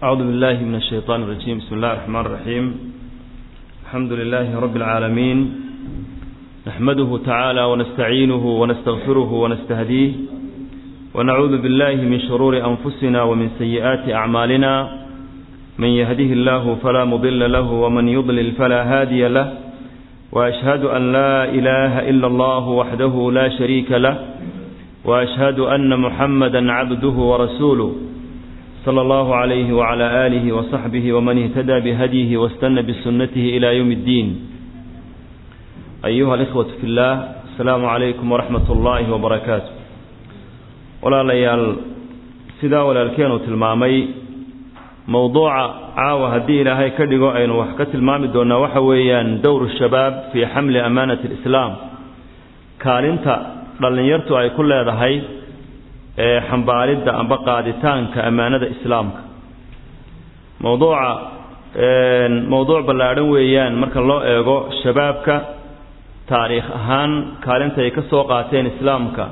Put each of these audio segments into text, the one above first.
أعوذ بالله من الشيطان الرجيم بسم الله الرحمن الرحيم الحمد لله رب العالمين نحمده تعالى ونستعينه ونستغفره ونستهديه ونعوذ بالله من شرور أنفسنا ومن سيئات أعمالنا من يهده الله فلا مضل له ومن يضلل فلا هادي له وأشهد أن لا إله إلا الله وحده لا شريك له وأشهد أن محمدا عبده ورسوله صلى الله عليه وعلى آله وصحبه ومن اهتدى بهديه واستنى بسنته إلى يوم الدين أيها الإخوة في الله السلام عليكم ورحمة الله وبركاته ولا ليال سدا ولا الكينو تلمامي موضوع عاوة هدي إلهي كدقو أين وحكة المامي دون وحويا دور الشباب في حمل أمانة الإسلام كالنتا dhalinyartu ay ku leedahay ee xambaaridda amba qaaditaanka ammaanada islaamka mowduuca mowduuc ballaadhan weeyaan marka loo eego shabaabka taariikh ahaan kaalinta ay ka soo qaateen islaamka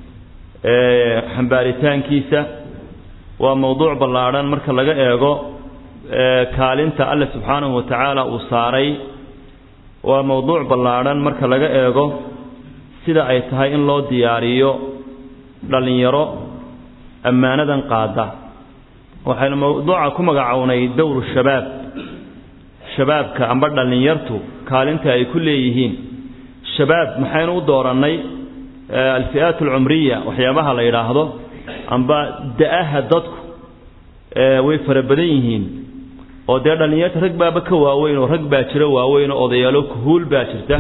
ee xambaaritaankiisa waa mowduuc ballaadhan marka laga eego kaalinta alle subxaanahu wa tacaala uu saaray waa mowduuc ballaadhan marka laga eego sida ay tahay in loo diyaariyo dhallinyaro ammaanadan qaada waxaynu mawduuca ku magacownay dowru shabaab shabaabka amba dhallinyartu kaalinta ay ku leeyihiin shabaab maxaynu u doorannay alfi'aat alcumriya waxyaabaha la yidhaahdo amba da-aha dadku way fara badan yihiin oo dee dhallinyarta rag baaba ka waaweyn oo rag baa jira waaweyn oo odayaalo kuhuul baa jirta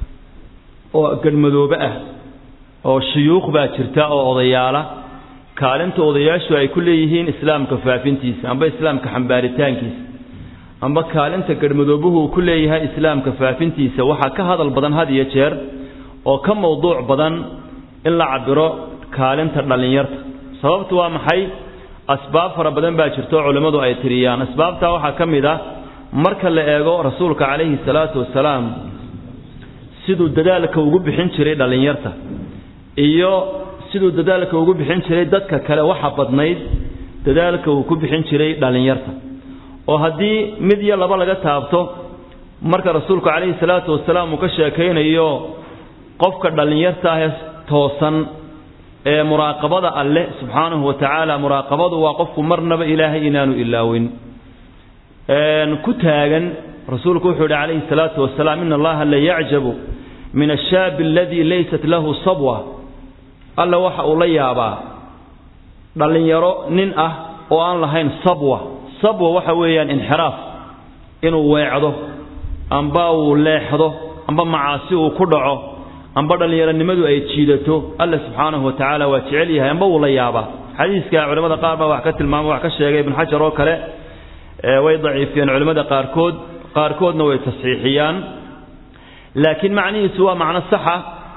oo gadmadoobe ah oo shuyuuq baa jirta oo odayaala kaalinta odayaashu ay ku leeyihiin islaamka faafintiisa amba islaamka xambaaritaankiisa amba kaalinta gadmadoobuhu uu ku leeyahay islaamka faafintiisa waxaa ka hadal badan had iyo jeer oo ka mowduuc badan in la cabiro kaalinta dhallinyarta sababtu waa maxay asbaab fara badan baa jirta oo culimmadu ay tiriyaan asbaabtaa waxaa ka mid ah marka la eego rasuulka calayhi salaatu wasalaam siduu dadaalka ugu bixin jiray dhallinyarta iyo siduu dadaalka ugu bixin jiray dadka kale waxa badnayd dadaalka uu ku bixin jiray dhallinyarta oo haddii mid iyo laba laga taabto marka rasuulku calayhi salaatu wasalaam uu ka sheekaynayo qofka dhallinyarta ah toosan ee muraaqabada alleh subxaanahu wa tacaala muraaqabadu waa qofku marnaba ilaahay inaanu ilaawin ku taagan rasuulku wuxuu yidhi calayhi salaatu wasalaam ina allaha la yacjabu min ashaabi aladii laysat lahu sabwa alla waxa uu la yaabaa dhallinyaro nin ah oo aan lahayn sabwa sabwa waxa weeyaan inxiraaf inuu weecdo amba uu leexdo amba macaasi uu ku dhaco amba dhallinyaronimadu ay jiidato alla subxaanahu wa tacaala waa jecel yahay amba uu la yaabaa xadiiska culimmada qaar baa wax ka tilmaama wax ka sheegay ibnu xajar oo kale way daciifiyeen culimmada qaarkood qaarkoodna way tasxiixiyaan laakiin macnihiisu waa macno saxa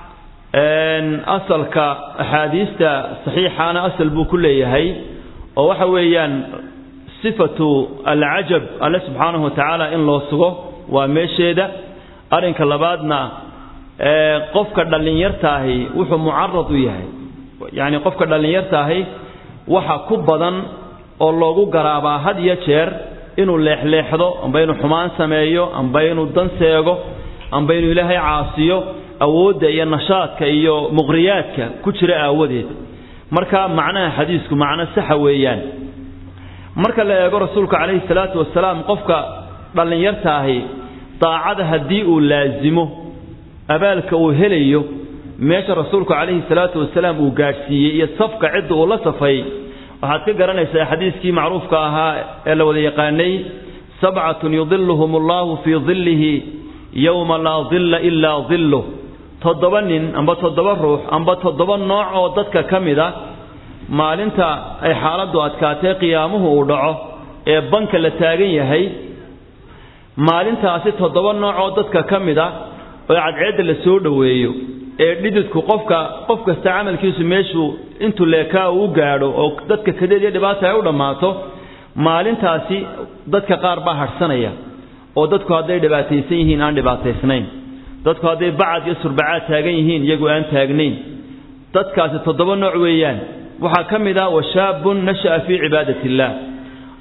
asalka axaadiista saxiixaana asal buu ku leeyahay oo waxa weeyaan sifatu alcajab alle subxaanahu wa tacaala in loo sugo waa meesheeda arrinka labaadna qofka dhallinyartaahi wuxuu mucarad u yahay yacni qofka dhallinyartaahi waxa ku badan oo loogu garaabaa had iyo jeer inuu leexleexdo amba inuu xumaan sameeyo amba inuu dan seego amba inuu ilaahay caasiyo awoodda iyo nashaadka iyo muqriyaadka ku jira aawadeed marka macnaha xadiisku macno saxa weeyaan marka la eego rasuulku calayhi salaatu wasalaam qofka dhallinyartaahi daacada haddii uu laasimo abaalka uu helayo meesha rasuulku calayhi salaatu wasalaam uu gaadhsiiyey iyo safka cidda uu la safay waxaad ka garanaysaa xadiiskii macruufka ahaa ee la wada yaqaanay sabcatun yudiluhum allahu fii dillihi yowma laa dilla ilaa dilluh toddoba nin amba toddoba ruux amba toddoba nooc oo dadka ka mid a maalinta ay xaaladdu adkaatee qiyaamuhu uu dhaco ee banka la taagan yahay maalintaasi toddoba nooc oo dadka ka mid a oo cadceedda la soo dhoweeyo ee dhididku qofka qof kasta camalkiisu meeshuu intuu leekaa uu gaadho oo dadka kadeed iyo dhibaata ay u dhammaato maalintaasi dadka qaar baa hadhsanaya oo dadku hadday dhibaataysan yihiin aan dhibaataysnayn dadku hadday bacad iyo surbacaad taagan yihiin iyagu aan taagnayn dadkaasi toddoba nooc weeyaan waxaa ka mid ah washaabun nasha'a fii cibaadati illaah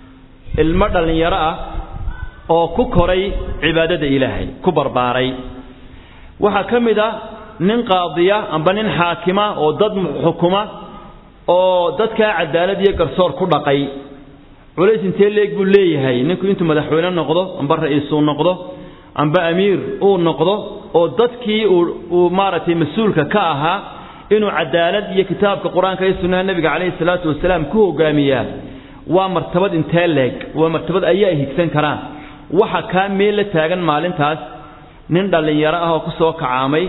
ilmo dhallinyaro ah oo ku koray cibaadada ilaahay ku barbaaray waxaa ka mid a nin qaadiya amba nin xaakima oo dad xukuma oo dadkaa cadaalad iyo garsoor ku dhaqay culays intee leeg buu leeyahay ninku intuu madaxweyne noqdo amba ra-iisuu noqdo amba amiir uu noqdo oo dadkii uu maaragtay mas-uulka ka ahaa inuu cadaalad iyo kitaabka qur-aanka iyo sunnaha nebiga calayhi salaatu wasalaam ku hogaamiyaa waa martabad intee leeg waa martabad ayaa higsan karaan waxa kaa meel la taagan maalintaas nin dhallinyaro ah oo ku soo kacaamay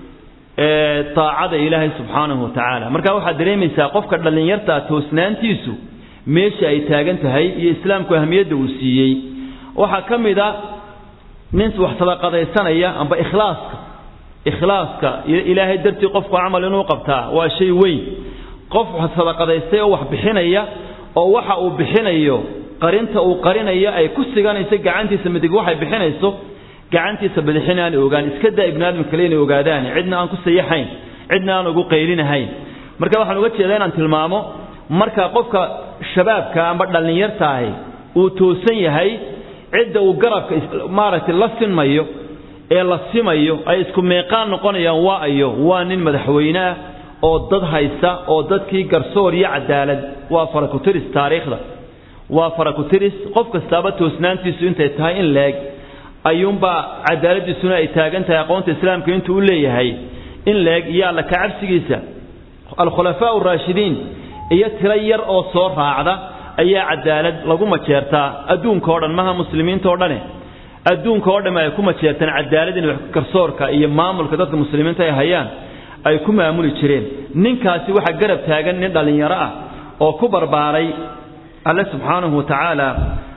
daacada ilaahay subxaanahu wa tacaala marka waxaad dareemaysaa qofka dhallinyartaa toosnaantiisu meesha ay taagan tahay iyo islaamku ahmiyadda uu siiyey waxaa ka mid a nin wax sadaqadaysanaya amba ikhlaaska ikhlaaska ilaahay dartii qofku camal inuu qabtaa waa shay weyn qof sadaqadaystay oo wax bixinaya oo waxa uu bixinayo qarinta uu qarinayo ay ku siganayso gacantiisa midig waxay bixinayso gacantiisa bidixin aan ogaan iska daa ibnu aadam kale inay ogaadaan cidna aan ku sayaxayn cidna aan ugu qaylinahayn marka waxaan uga jeedaa inaan tilmaamo marka qofka shabaabka amba dhallinyartaahi uu toosan yahay cidda uu garabka maaragtay la sinmayo ee la simayo ay isku meeqaan noqonayaan waa ayo waa nin madaxweyne ah oo dad haysta oo dadkii garsoor iyo cadaalad waa farakutiris taariikhda waa farakutiris qof kastaaba toosnaantiisu intay tahay in leeg ayuunbaa cadaaladiisuna ay taagan tahay aqoonta islaamka intuu u leeyahay in leeg iyo alla kacabsigiisa alkhulafaa raashidiin iyo tiro yar oo soo raacda ayaa cadaalad lagu majeertaa adduunka o dhan maha muslimiinta o dhane adduunka oo dhamme ay ku majeertaan cadaalad in garsoorka iyo maamulka dadka muslimiinta ay hayaan ay ku maamuli jireen ninkaasi waxaa garab taagan nin dhallinyaro ah oo ku barbaaray alle subxaanahu wa tacaala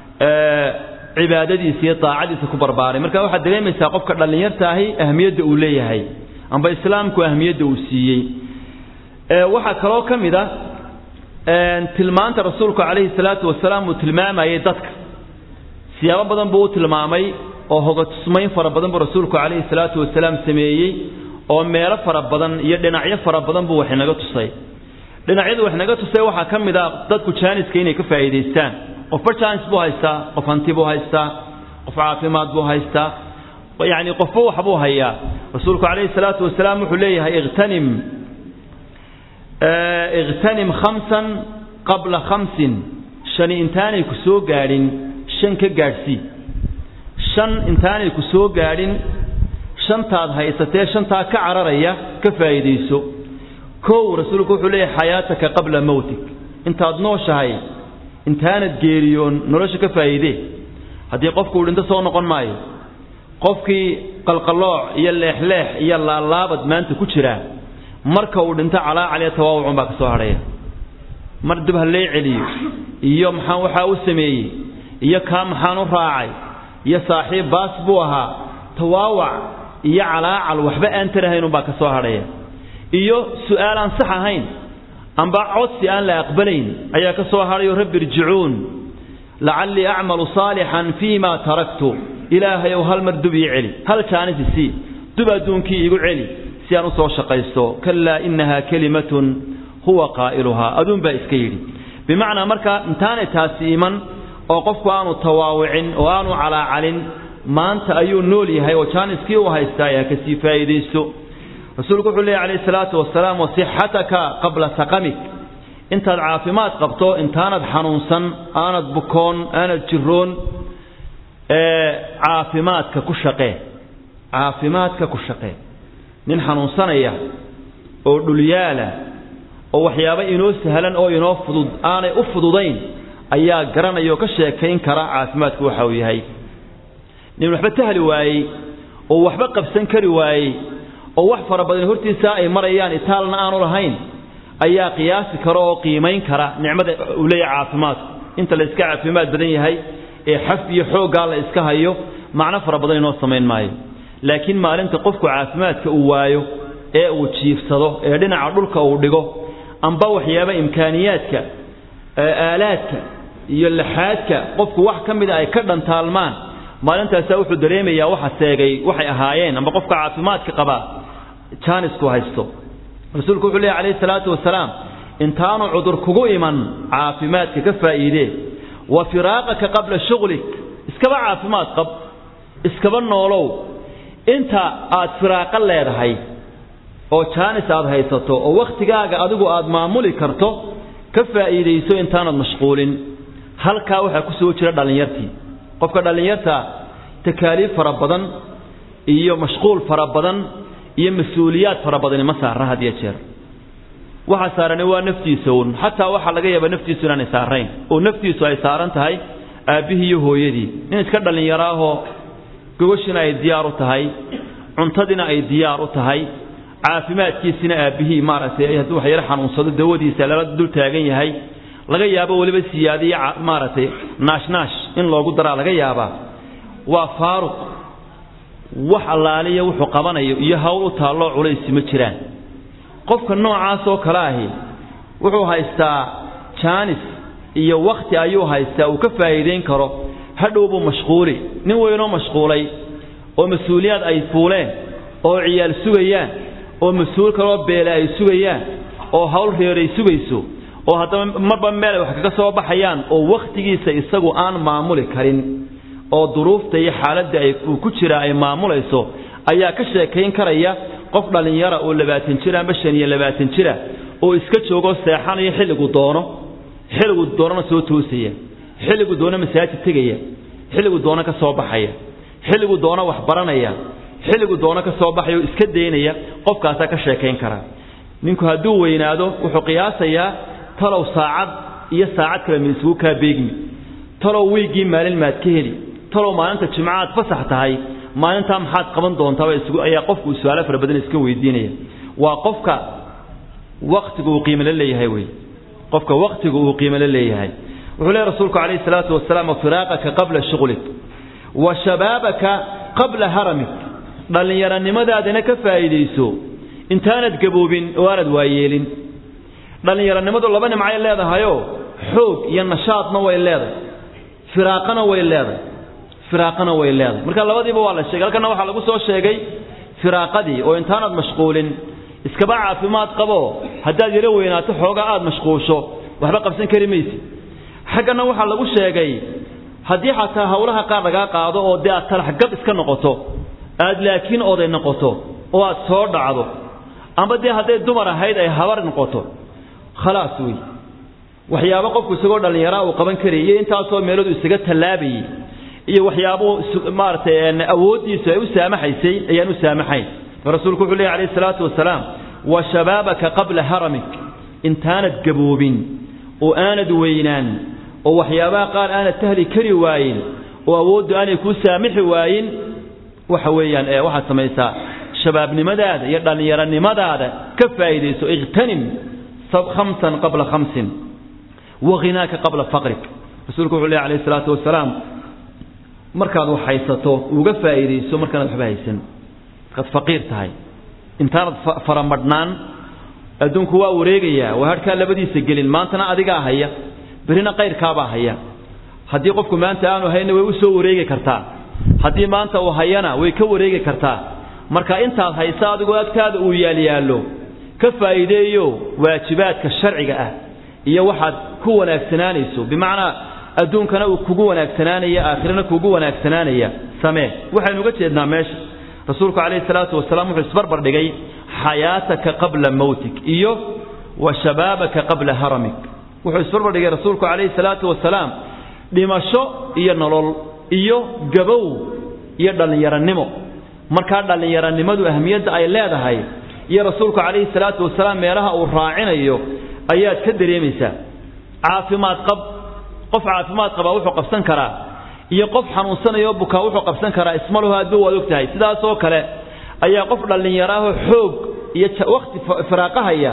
cibaadadiisa iyo daacadiisa ku barbaaray marka waxaad dareemaysaa qofka dhallinyartaahi ahmiyadda uu leeyahay amba islaamku ahmiyadda uu siiyey waxaa kaloo ka mid a tilmaanta rasuulku calayhi salaatu wasalaam uu tilmaamayay dadka siyaabo badan buu u tilmaamay oo hogatusmayn fara badan buu rasuulku calayhi salaatu wasalaam sameeyey oo meelo fara badan iyo dhinacyo fara badan buu wax inaga tusay dhinacyadu wax inaga tusay waxaa ka mid a dadku jaaniska inay ka faa'iidaystaan qofba jaanis buu haystaa qof hanti buu haystaa qof caafimaad buu haystaa yacni qofba wax buu hayaa rasuulku calayhi salaatu wasalaam wuxuu leeyahay ikhtanim ikhtanim khamsan qabla khamsin shani intaanay ku soo gaadhin shan ka gaadhsii shan intaanay ku soo gaadhin shantaad haysatee shantaa ka cararaya ka faa'iidayso kow rasuulku wuxuu leeyahay xayaataka qabla mowtik intaad nooshahay intaanad geeriyoon nolosha ka faa'iidee haddii qofku uu dhinto soo noqon maayo qofkii qalqallooc iyo leexleex iyo laalaabad maanta ku jiraa marka uu dhinto calaacaliya tawaawucun baa ka soo hadhaya mar dib ha lee celiyo iyo maxaan waxaa u sameeyey iyo kaa maxaan u raacay iyo saaxiib baas buu ahaa tawaawac iyo calaacal waxba aan tarahaynunbaa ka soo hadhaya iyo su'aal aan sax ahayn amba codsi aan la aqbalayn ayaa ka soo hadhayo rabbi irjicuun lacallii acmalu saalixan fii ma taraktu ilaahayow hal mar dub ii celi hal jaanis isii dub adduunkii igu celi si aan u soo shaqaysto kalaa innahaa kelimatun huwa qaa'iluhaa aduun baa iska yidhi bimacnaa marka intaanay taasi iman oo qofku aanu tawaawicin oo aanu calaacalin maanta ayuu nool yahay oo jaaniskii u haystaa ee kasii faa'iidaysto rasuulku wuxuu leeyahy calayhi salaatu wasalaam wasixataka qabla saqamik intaad caafimaad qabto intaanad xanuunsan aanad bukoon aanad jiroon caafimaadka ku shaqee caafimaadka ku shaqee nin xanuunsanaya oo dhulyaala oo waxyaabo inoo sahlan oo inoo fudud aanay u fududayn ayaa garanaya oo ka sheekayn kara caafimaadku waxa uu yahay nin waxba tahli waayey oo waxba qabsan kari waayey oo wax fara badan hortiisa ay marayaan itaalna aanu lahayn ayaa qiyaasi kara oo qiimayn kara nicmada uu leeyahay caafimaadku inta la iska caafimaad badan yahay ee xaf iyo xooggaa la iska hayo macno fara badan inoo samayn maayo laakiin maalinta qofku caafimaadka uu waayo ee uu jiifsado ee dhinaca dhulka uu dhigo amba waxyaaba imkaaniyaadka aalaadka iyo laxaadka qofku wax ka mida ay ka dhantaalmaan maalintaasaa wuxuu dareemayaa waxa seegay waxay ahaayeen amba qofka caafimaadka qabaa jaanisku haysto rasuulku wuxuu leeyahy calayhi salaatu wasalaam intaanu cudur kugu iman caafimaadka ka faa'iidee wa firaaqaka qabla shughlik iskaba caafimaad qab iskaba noolow inta aad firaaqo leedahay oo jaanis aad haysato oo wakhtigaaga adigu aad maamuli karto ka faa'iidayso intaanad mashquulin halkaa waxaa ku soo jira dhallinyartii qofka dhallinyarta takaaliif fara badan iyo mashquul fara badan iyo mas-uuliyaad fara badani ma saarna had iyo jeer waxa saarani waa naftiisa uun xataa waxaa laga yaabaa naftiisu inaanay saarayn oo naftiisu ay saaran tahay aabbihii iyo hooyadii nin iska dhallinyaro ahoo gogoshiina ay diyaar u tahay cuntadiina ay diyaar u tahay caafimaadkiisina aabbihii maaragtay hadduu wax yaro xanuunsado dawadiisa lala dul taagan yahay laga yaabo weliba siyaadiyo maaragtay naashnaash in loogu daraa laga yaabaa waa faaruq wax allaaliya wuxuu qabanayo iyo hawl u taalloo culaysi ma jiraan qofka noocaas oo kale ahi wuxuu haystaa jaanis iyo wakhti ayuu haystaa uu ka faa'iidayn karo hadhowbuu mashquuli nin weynoo mashquulay oo mas-uuliyaad ay fuuleen oo ciyaal sugayaan oo mas-uul kaloo beele ay sugayaan oo hawl reeray sugayso oo haddaba marba meel ay wax kaga soo baxayaan oo wakhtigiisa isagu aan maamuli karin oo duruufta iyo xaaladda ay uu ku jira ay maamulayso ayaa ka sheekayn karaya qof dhallinyara oo labaatan jira amba shan iyo labaatan jira oo iska joogoo seexanayo xilligu doono xilligu doonana soo toosaya xilligu doono masaajid tegaya xilligu doono ka soo baxaya xilligu doono wax baranaya xilligu doono ka soo baxaya oo iska daynaya qofkaasaa ka sheekayn karaa ninku hadduu weynaado wuxuu qiyaasayaa talow saacad iyo saacad kale ma isugu kaa beegmi talow wiiggii maalin maad ka heli talow maalinta jimcaad fasax tahay maalintaa maxaad qaban doontaaba isugu ayaa qofku su-aalo fara badan iska weydiinaya waa qofka waktigu uu qiimo la leeyahay wey qofka waktigu uu qiimo la leeyahay wuxuu leeyahy rasuulku calayhi salaatu wasalaam firaaqaka qabla shughlik wa shabaabaka qabla haramik dhallinyaronimadaadana ka faa'iidayso intaanad gaboobin oo aanad waayeelin dhallinyaronimadu laba nimcay leedahayoo xoog iyo nashaadna way leedahay firaaqana way leedahay firaaqana way leedahay marka labadiiba waa la sheegay halkana waxaa lagu soo sheegay firaaqadii oo intaanad mashquulin iskaba caafimaad qabo haddaad yaro weynaato xoogaa aad mashquusho waxba qabsan kari maysid xaggana waxaa lagu sheegay haddii xataa hawlaha qaar lagaa qaado oo dee aad talaxgab iska noqoto aad laakiin oday noqoto oo aad soo dhacdo amba dee hadday dumar ahayd ay habar noqoto khalaas wey waxyaabo qofku isagoo dhallinyaraa uu qaban karayay iyo intaasoo meeloodu isaga tallaabayay iyo waxyaabo maaragtay awooddiisu ay u saamaxaysay ayaan u saamaxayn rasuulku wuxuu leehy alayhi salaatu wasalaam wa shabaabaka qabla haramik intaanad gaboobin oo aanad weynaan oo waxyaabaha qaar aanad tahli kari waayin oo awooddu aanay kuu saamixi waayin waxa weeyaan ee waxaad samaysaa shabaabnimadaada iyo dhallinyaronimadaada ka faa'iidayso ikhtanim khamsan qabla khamsin wa ghinaaka qabla faqrik rasuulku wuxuu leehy alayhi salaatu wasalaam markaad wax haysato uga faa'iidayso markaanad waxba haysan markaad faqiir tahay intaanad faramadhnaan adduunku waa wareegayaa waa hadhkaa labadiisa gelin maantana adigaa haya berrina qayrkaabaa haya haddii qofku maanta aanu hayna way u soo wareegi kartaa haddii maanta uu hayana way ka wareegi kartaa marka intaad haysa adigoo agtaada uu yaalyaallo ka faa'iideeyo waajibaadka sharciga ah iyo waxaad ku wanaagsanaanayso bimacnaa adduunkana uu kugu wanaagsanaanaya aakhirana kugu wanaagsanaanaya samee waxaynu uga jeednaa meesha rasuulku calayhi salaatu wasalaam wuxuu isbarbar dhigay xayaataka qabla mowtik iyo wa shabaabaka qabla haramik wuxuu isbarbar dhigay rasuulku calayhi salaatu wasalaam dhimasho iyo nolol iyo gabow iyo dhallinyaronimo markaa dhallinyaronimadu ahmiyadda ay leedahay iyo rasuulku calayhi salaatu wasalaam meelaha uu raacinayo ayaad ka dareemaysaa caafimaad qab qof caafimaad qabaa wuxuu qabsan karaa iyo qof xanuunsanayo bukaa wuxuu qabsan karaa ismaluhu hadduu waad og tahay sidaasoo kale ayaa qof dhallinyaraahoo xoog iyo wakhti firaaqahaya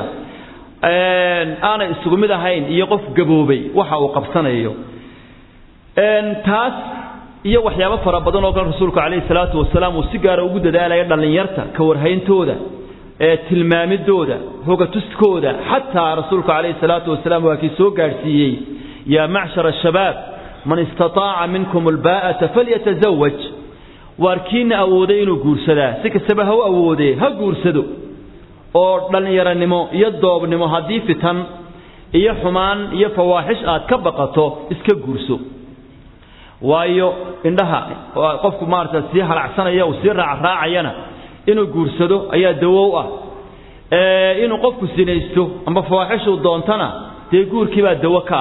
aanay isugu mid ahayn iyo qof gaboobay waxa uu qabsanayo taas iyo waxyaabo fara badan oo kale rasuulku calayhi salaatu wasalaam uu si gaara ugu dadaalaya dhallinyarta ka warhayntooda ee tilmaamidooda hogatuskooda xataa rasuulku calayhi salaatu wasalaam waa kii soo gaadhsiiyey yaa macshara shabaab man istataaca minkum albaa'ata falyatazawaj waarkiina awooday inuu guursadaa si kastaba ha u awoodee ha guursado oo dhallinyaronimo iyo doobnimo haddii fitan iyo xumaan iyo fawaaxish aad ka baqato iska guurso waayo indhaha qofku maarata sii halacsanaya uu sii raacraacayana inuu guursado ayaa dawow ah inuu qofku sinaysto amba fawaaxishuu doontana dee guurkiibaa dawo ka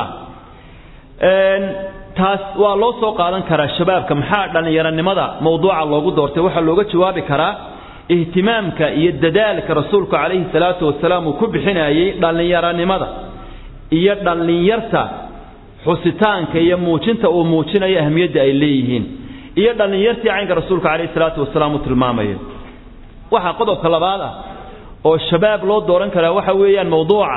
ah taas waa loo soo qaadan karaa shabaabka maxaa dhallinyaronimada mawduuca loogu doortay waxaa looga jawaabi karaa ihtimaamka iyo dadaalka rasuulku calayhi salaatu wasalaam uu ku bixinayey dhallinyaronimada iyo dhallinyarta xusitaanka iyo muujinta uu muujinayo ahmiyadda ay leeyihiin iyo dhallinyartii caynka rasuulka calayhi salaatu wasalaam uu tilmaamayo waxaa qodobka labaad ah oo shabaab loo dooran karaa waxa weeyaan mawduuca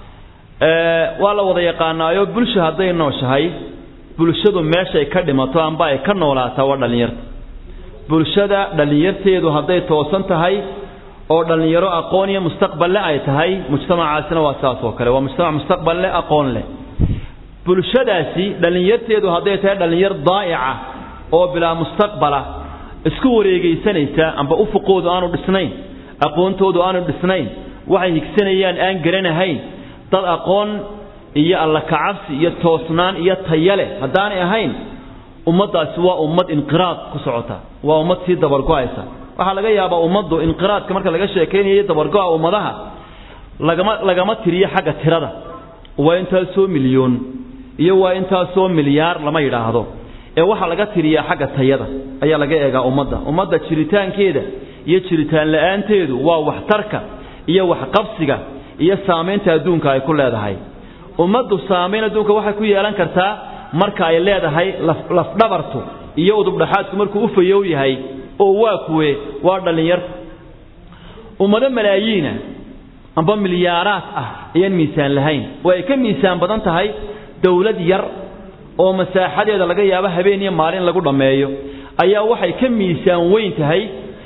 waa la wada yaqaanaayo bulsha hadday nooshahay bulshadu meeshay ka dhimato amba ay ka noolaataa waa dhallinyarta bulshada dhallinyarteedu hadday toosan tahay oo dhallinyaro aqoon iyo mustaqballe ay tahay mujtamacaasina waa saas oo kale waa mujtamac mustaqballe aqoon leh bulshadaasi dhallinyarteedu hadday tahay dhallinyar daa'ica oo bilaa mustaqbala isku wareegaysanaysa amba ufuqoodu aanu dhisnayn aqoontoodu aanu dhisnayn waxay higsanayaan aan garanahayn dad aqoon iyo alla kacabsi iyo toosnaan iyo taya leh haddaanay ahayn ummaddaasi waa ummad inqiraad ku socota waa ummad sii dabargo'aysa waxaa laga yaabaa ummaddu inqiraadka marka laga sheekaynayo dabargo'a ummadaha lagama lagama tiriyo xagga tirada waa intaasoo milyoon iyo waa intaasoo milyaar lama yidhaahdo ee waxaa laga tiriyaa xagga tayada ayaa laga eegaa ummadda ummadda jiritaankeeda iyo jiritaan la'aanteedu waa waxtarka iyo waxqabsiga iyo saamaynta adduunka ay ku leedahay ummaddu saamayn adduunka waxay ku yeelan kartaa marka ay leedahay lafdhabartu iyo udubdhaxaadku markuu u fayow yahay oo waa kuwe waa dhallinyarta ummado malaayiina amba milyaaraad ah ayaan miisaan lahayn oo ay ka miisaan badan tahay dowlad yar oo masaaxadeeda laga yaabo habeen iyo maalin lagu dhammeeyo ayaa waxay ka miisaan weyn tahay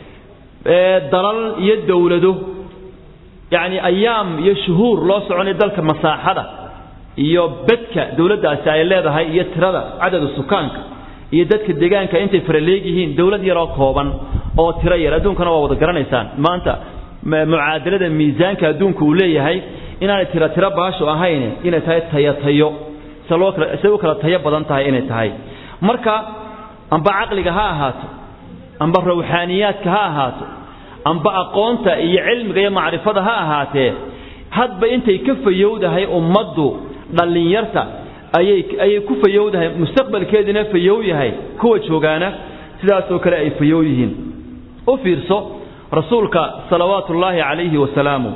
dalal iyo dowlado yacni ayaam iyo shuhuur loo soconay dalka masaaxada iyo bedka dowladdaasi ay leedahay iyo tirada cadada sukaanka iyo dadka deegaanka intay faraleeg yihiin dowlad yaroo kooban oo tiro yar adduunkana waa wada garanaysaan maanta mucaadalada miisaanka adduunka uu leeyahay inaanay tiro tiro baasho ahayn inay tahay tayo tayo se loo kala say u kala tayo badan tahay inay tahay marka amba caqliga ha ahaato amba rawxaaniyaadka ha ahaato amba aqoonta iyo cilmiga iyo macrifada ha ahaatee hadba intay ka fayowdahay ummaddu dhallinyarta ayay ayay ku fayowdahay mustaqbalkeedina fayow yahay kuwa joogaana sidaasoo kale ay fayow yihiin u fiirso rasuulka salawaatu ullaahi calayhi wasalaamu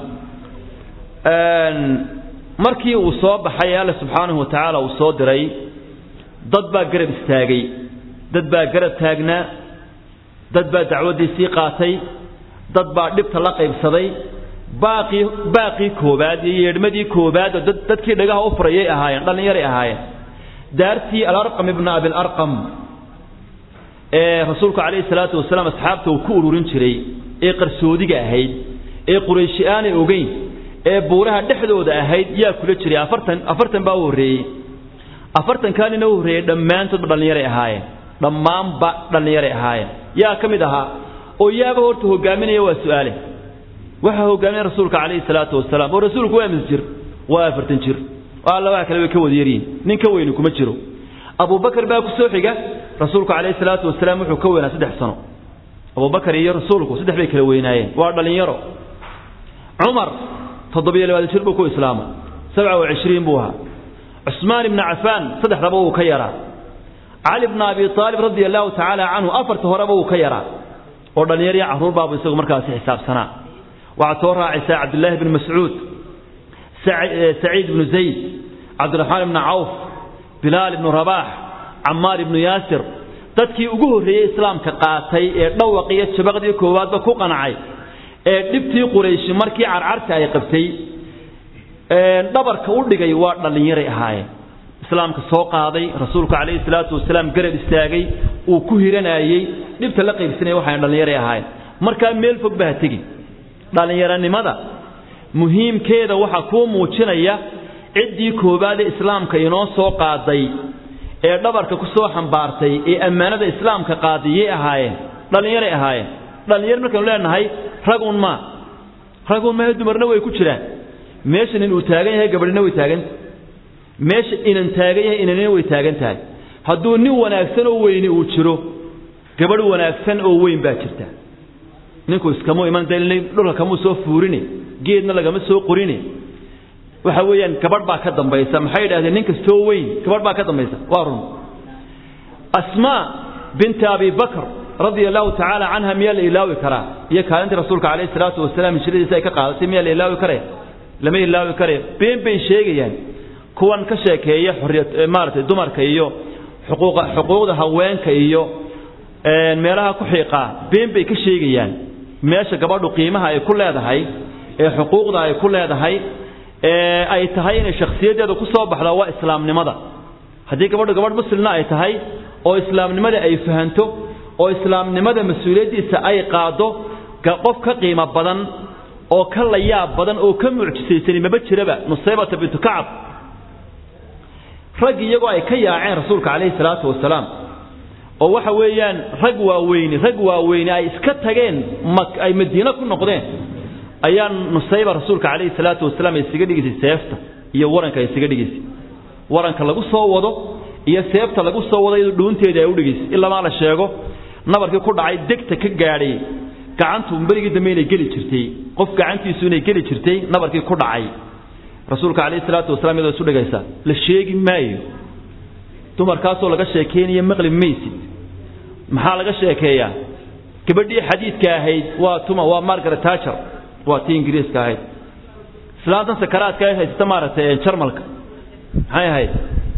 markii uu soo baxay alle subxaanahu wa tacaala uu soo diray dad baa garab istaagay dad baa garab taagnaa dad baa dacwaddiisii qaatay dad baa dhibta la qaybsaday baaqii baaqii koobaad iyo yeedhmadii koobaad oo dadkii dhagaha u furayay ahaayeen dhallinyaray ahaayeen daartii alarqam ibna abilarqam ee rasuulku calayhi salaatu wasalaam asxaabta uu ku ururin jiray ee qarsoodiga ahayd ee qurayshi aanay ogeyn ee buuraha dhexdooda ahayd yaa kula jiray afartan afartan baa u horreeyey afartankaa nina u horreeyey dhammaantoodba dhallinyaray ahaayeen dhammaanba dhallinyaray ahaayeen yaa ka mid ahaa oo yaaba horta hogaaminaya waa su-aale waxaa hogaaminaya rasuulka calayhi salaatu wasalaam oo rasuulku waa mis jir waa afartan jir oo alla waxa kale way ka wada yaryihin nin ka weyni kuma jiro abubakar baa ku soo xiga rasuulku calayhi salaatu wasalaam wuxuu ka weynaa saddex sano abubakar iyo rasuulku saddex bay kala weynaayeen waa dhallinyaro cumar toddobiyo labaatan jir buu ku islaamay sabca wa cishriin buu ahaa cusmaan ibna cafaan saddexdaba wuu ka yaraa cali bna abi aalib radia allahu tacaala canhu afarta horeba wuu ka yaraa oo dhallinyar iyo carruur baabu isagu markaasi xisaabsanaa waxaad soo raacaysaa cabdillaahi bni mascuud saciid ibnu zayd cabdiraxmaan ibni cawf bilaal ibnu rabaax camaar ibnu yaasir dadkii ugu horreeyey islaamka qaatay ee dhawaq iyo jabaqdii koowaadba ku qancay ee dhibtii qurayshi markii carcarta ay qabtay dhabarka u dhigay waa dhallinyaray ahaayeen islaamka soo qaaday rasuulku calayhi salaatu wasalaam garab istaagay uu ku hiranayey dhibta la qaybsanaya waxaan dhallinyaray ahaayeen markaa meel fog baa tegi dhallinyaranimada muhiimkeeda waxaa kuu muujinaya ciddii koowaad ee islaamka inoo soo qaaday ee dhabarka ku soo xambaartay ee ammaanada islaamka qaadiyay ahaayeen dhallinyaray ahaayeen dhallinyar markaynu leenahay ragun maa ragun maahe dumarna way ku jiraan meesha nin uu taagan yahay gabadhina way taaganta meesha inan taagan yahay inanina way taagan tahay hadduu nin wanaagsan oo weyni uu jiro gabadh wanaagsan oo weyn baa jirta ninku iskamu iman dal dhulka kamuu soo fuurini geedna lagama soo qorini waxa weeyaan gabadh baa ka dambaysa maxay yidhahdeen nin kastoo weyn gabadh baa ka dambaysa waa run asmaa binti abi bakr radia allahu tacaala canha miyaa la ilaawi karaa iyo kaalintii rasuulka calayhi salaatu wasalaam hijradiisa ay ka qaadatay miyaa la ilaawi karaya lama ilaawi karaya been bay sheegayaan kuwan ka sheekeeya xorriyad maaragtay dumarka iyo xuquuqa xuquuqda haweenka iyo meelaha ku xiiqaa been bay ka sheegayaan meesha gabadhu qiimaha ay ku leedahay ee xuquuqda ay ku leedahay ee ay tahay inay shakhsiyaddeeda ku soo baxda waa islaamnimada haddii gabadhu gabadh muslimna ay tahay oo islaamnimada ay fahanto oo islaamnimada mas-uuliyaddiisa ay qaado qof ka qiimo badan oo ka layaab badan oo ka mucjisaysani maba jiraba nusaybata bintu kacab rag iyagoo ay ka yaaceen rasuulka calayhi salaatu wasalaam oo waxa weeyaan rag waaweyni rag waaweyni ay iska tageen ay madiine ku noqdeen ayaa nusayba rasuulka calayhi salaatu wasalaam ay isaga dhigaysay seefta iyo waranka ay isaga dhigaysay waranka lagu soo wado iyo seefta lagu soo wado iyadoo dhuunteeda ay u dhigaysay ilamaa la sheego nabarkii ku dhacay degta ka gaadhay gacantu berigii dambe inay geli jirtay qof gacantiisu inay geli jirtay nabarkii ku dhacay rasuulka calayhi salaatu wasalaam iyadoo isu dhigaysa la sheegi maayo dumarkaasoo laga sheekeynayo maqli maysid maxaa laga sheekeeyaa gabadhii xadiidka ahayd waa tuma waa margaret tacher waa tii ingiriiska ahayd islaantan sakaraadka ay haysata maaragtay jarmalka maxay ahayd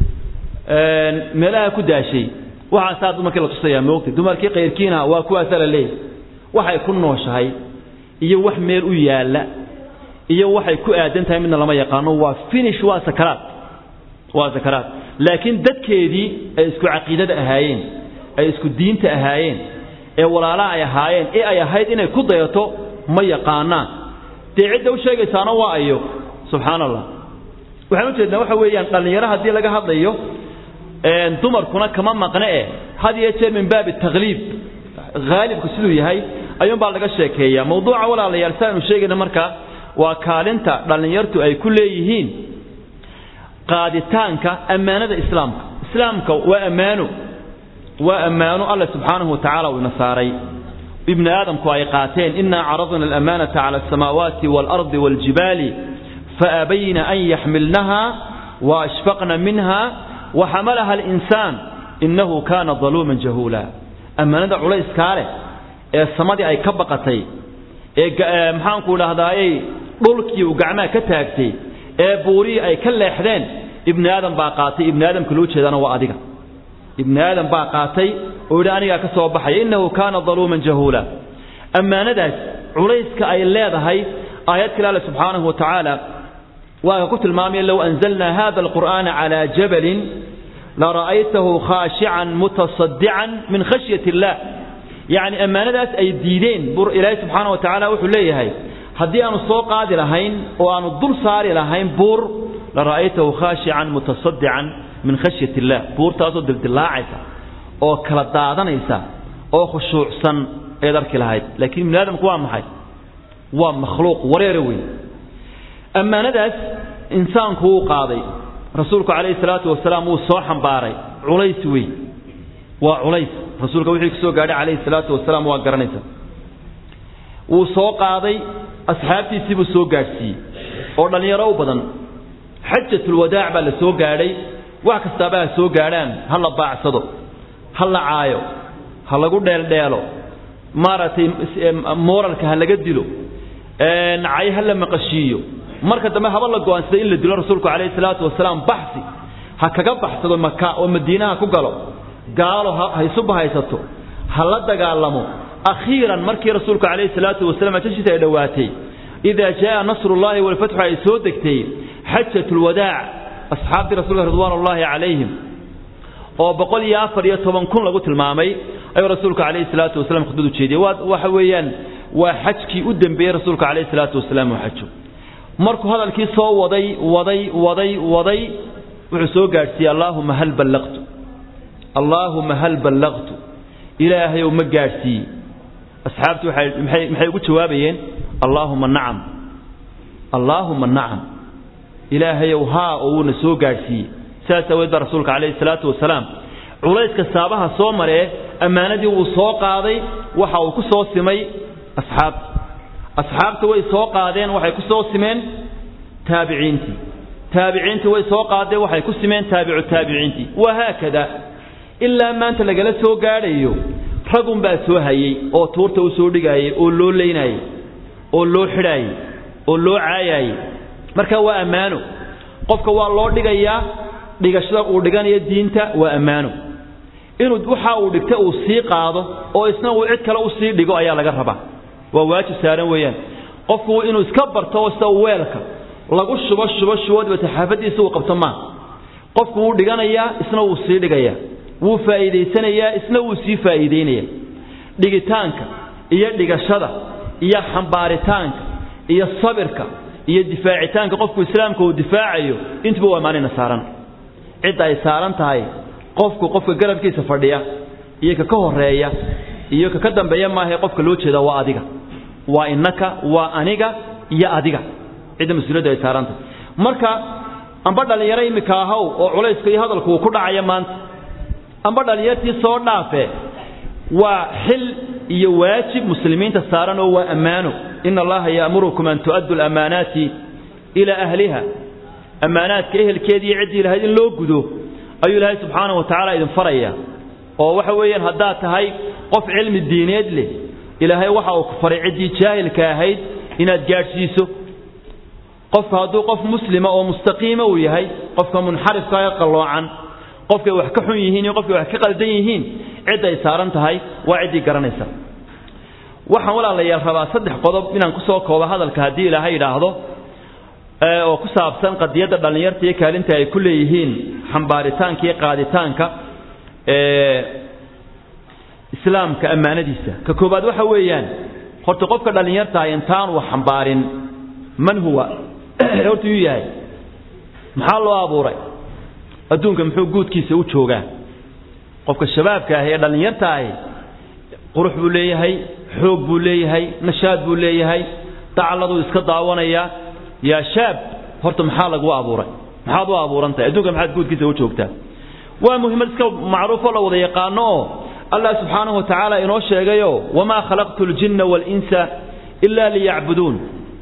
meelaha ku daashay waxaasaa dumarkii la tusayaa moogtay dumarkii kayrkiina waa kuwaasaa la leeyahy waxay ku nooshahay iyo wax meel u yaalla iyo waxay ku aadan tahay midna lama yaqaano waa finish waa sakaraad waa sakaraad laakiin dadkeedii ay isku caqiidada ahaayeen ay isku diinta ahaayeen ee walaalaha ay ahaayeen ee ay ahayd inay ku dayato ma yaqaanaan dee cidda u sheegaysaana waa ayo subxaan allah waxaan ujeednaa waxa weeyaan dhallinyaro haddii laga hadlayo dumarkuna kama maqne eh had iyo jeer min baabi takliib haalibku siduu yahay ayuunbaa laga sheekeeyaa mawduuca walaalayaal si aynu sheegayna marka waa kaalinta dhallinyartu ay ku leeyihiin qaaditaanka ammaanada islaamka islaamka waa ammaano waa ammaano alla subxaanahu watacaala uu ina saaray ibni aadamku ay qaateen inaa caradna alamanata cala alsamaawaati waalardi waaljibaali faabayna an yaxmilnaha waashfaqna minha waxamalaha alinsaan innahu kaana daluuman jahuula ammaanada culayskaa leh ee samadii ay ka baqatay ee maxaanku idhaahdaayey dhulkii uu gacmaha ka taagtay ee buurihii ay ka leexdeen ibni aadam baa qaatay ibni aadamka loo jeedana waa adiga ibni aadam baa qaatay oo yidhi anigaa ka soo baxaya innahu kaana daluuman jahuula ammaanadaas culayska ay leedahay aayad kale alle subxaanahu wa tacaala waa ka ku tilmaamaya low anzalnaa hada alqur'aana calaa jabalin lara'aytahu khaashican mutasadican min khashyat illah yacni ammaanadaas ay diideen bur ilaahay subxaana wa tacaala wuxuu leeyahay haddii aanu soo qaadi lahayn oo aanu dul saari lahayn buur lara'aytahu khaashican mutasadican min khashyat illah buurtaasoo dildilaacaysa oo kala daadanaysa oo khushuucsan ayaad arki lahayd laakiin ibni aadamku waa maxay waa makhluuq wareere weyn ammaanadaas insaanku wuu qaaday rasuulku calayhi salaatu wasalaam wuu soo xambaaray culays wey waa culays rasuulka wixii kusoo gaadhay calayhi salaatu wasalaam waa garanaysa wuu soo qaaday asxaabtiisii buu soo gaadhsiiyey oo dhallinyaro u badan xajatulwadaac baa la soo gaadhay wax kastaaba ha soo gaadhaan ha la baacsado ha la caayo ha lagu dheeldheelo maaragtay mooralka ha laga dilo cay ha la maqashiiyo marka dambe haba la go'aansaday in la dilo rasuulku calayhi salaatu wasalaam baxsi ha kaga baxsado maka oo madiinaha ku galo gaalo ha isu bahaysato ha la dagaalamo akhiiran markii rasuulku calayhi salaatu wasalaam ajashiisa ay dhowaatay idaa jaa nasrullahi walfatxu ay soo degtay xajatulwadaac asxaabtii rasuulka ridwaan ullaahi calayhim oo boqol iyo afar iyo toban kun lagu tilmaamay ayuu rasuulku calayhi salaatu wasalaam khudbad u jeediyey waa waxa weeyaan waa xajkii u dembeeyey rasuulka calayhi salaatu wasalaam uu xajo markuu hadalkii soo waday waday waday waday wuxuu soo gaadhsiiyey allaahuma hal ballaqtu allaahuma hal ballaqtu ilaahayow ma gaadhsiiye asxaabtu waxay maxay maxay ugu jawaabayeen allaahuma nacam allaahuma nacam ilaahayow haa oo wuuna soo gaadhsiiyey sidaas aweed baa rasuulka calayhi salaatu wasalaam culayska saabaha soo maree ammaanadii wuu soo qaaday waxa uu ku soo simay asxaabta asxaabta way soo qaadeen waxay ku soo simeen taabiciintii taabiciintii way soo qaadeen waxay ku simeen taabicu taabiciintii wahaakada ilaa maanta lagala soo gaadhayo ragunbaa soo hayey oo tuurta u soo dhigaayay oo loo leynayay oo loo xidhaayay oo loo caayaayay marka waa ammaano qofka waa loo dhigayaa dhigashada uu dhiganayo diinta waa ammaano inuu waxa uu dhigta uu sii qaado oo isna uu cid kale u sii dhigo ayaa laga rabaa waa waajib saaran weeyaan qofku inuu iska barto sida weelka lagu shubo shubo shubo dibata xaafadiisa uu qabto maa qofku wuu dhiganayaa isna wuu sii dhigayaa wuu faa'iidaysanayaa isna wuu sii faa'iidaynaya dhigitaanka iyo dhigashada iyo xambaaritaanka iyo sabirka iyo difaacitaanka qofku islaamka uu difaacayo intuba waa maalina saaran cidda ay saaran tahay qofku qofka garabkiisa fadhiya iyo ka ka horeeya iyo ka ka dambeeya maahae qofka loo jeeda waa adiga waa innaka waa aniga iyo adiga cidda mas-uuliyadda ay saaran tahay marka amba dhallinyaro immika ahaw oo culayska iyo hadalku uu ku dhacaya maanta amba dhallinyartii soo dhaafe waa xil iyo waajib muslimiinta saaran oo waa ammaano ina allaha ya'murukum an tu'addu lamaanaati ilaa ahliha ammaanaadka ehelkeedii iyo ciddii lahayd in loo gudo ayuu ilaahay subxaana wa tacaala idin faraya oo waxa weeyaan haddaad tahay qof cilmi diineed leh ilaahay waxa uu ku faray ciddii jaahilka ahayd inaad gaadhsiiso qofka hadduu qof muslima oo mustaqiima uu yahay qofka munxarifka ee qalloocan qofkay wax ka xun yihiin iyo qofkay wax ka qaldan yihiin cid ay saaran tahay waa ciddii garanaysa waxaan walaalayaal rabaa saddex qodob inaan ku soo koobo hadalka haddii ilaahay idhaahdo oo ku saabsan qadiyadda dhallinyarta iyo kaalinta ay ku leeyihiin xambaaritaanka iyo qaaditaanka islaamka ammaanadiisa ka koobaad waxa weeyaan horta qofka dhallinyartaah intaan wax xambaarin man huwa horta yuu yahay maxaa loo abuuray adduunka muxuu guudkiisa u joogaa qofka shabaabka ahi ee dhallinyarta ahi qurux buu leeyahay xoog buu leeyahay nashaad buu leeyahay dacladuu iska daawanayaa yaa shaab horta maxaa lagu abuuray maxaad u abuuran tahay adduunka maxaad guudkiisa u joogtaa waa muhiimad iska macruufoo la wada yaqaano oo allah subxaanahu wa tacaala inoo sheegayo wamaa khalaqtu ljinna waalinsa ilaa liyacbuduun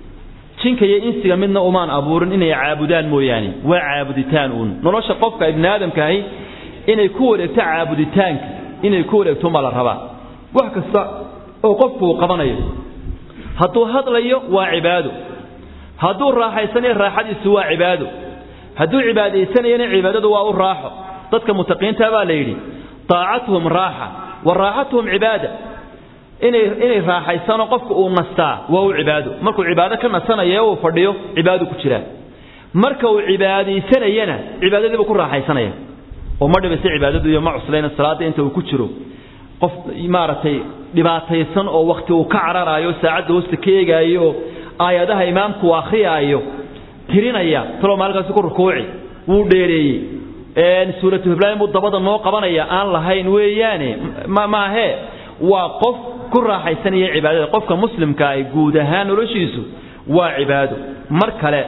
jinka iyo insiga midna umaan abuurin inay caabudaan mooyaane waa caabuditaan uun nolosha qofka ibni aadamkaahi inay ku wareegto caabuditaanka inay ku wareegto ma la rabaa wax kasta oo qofku uu qabanayo hadduu hadlayo waa cibaado hadduu raaxaysanayo raaxadiisu waa cibaado hadduu cibaadaysanayana cibaadadu waa u raaxo dadka mutaqiinta baa la yidhi taacatuhum raaxa wa raaxatuhum cibaada inay inay raaxaysano qofka uu nastaa waa u cibaado markuu cibaado ka nasanaya ee uu fadhiyo cibaado ku jiraa marka uu cibaadaysanayana cibaadadiibuu ku raaxaysanaya oo ma dhibaysa cibaadadu iyo ma cuslayna salaadda inta uu ku jiro qof maaragtay dhibaataysan oo wakhti uu ka cararaayo saacadda hoosta ka eegaayo oo aayadaha imaamku uu akhriyaayo tirinaya talow maalinkaasi ku rukuuci wuu dheereeyey suuratu hiblaayin buu dabada noo qabanaya aan lahayn weeyaane maahee waa qof ku raaxaysanaya cibaadada qofka muslimka ah guud ahaan noloshiisu waa cibaado mar kale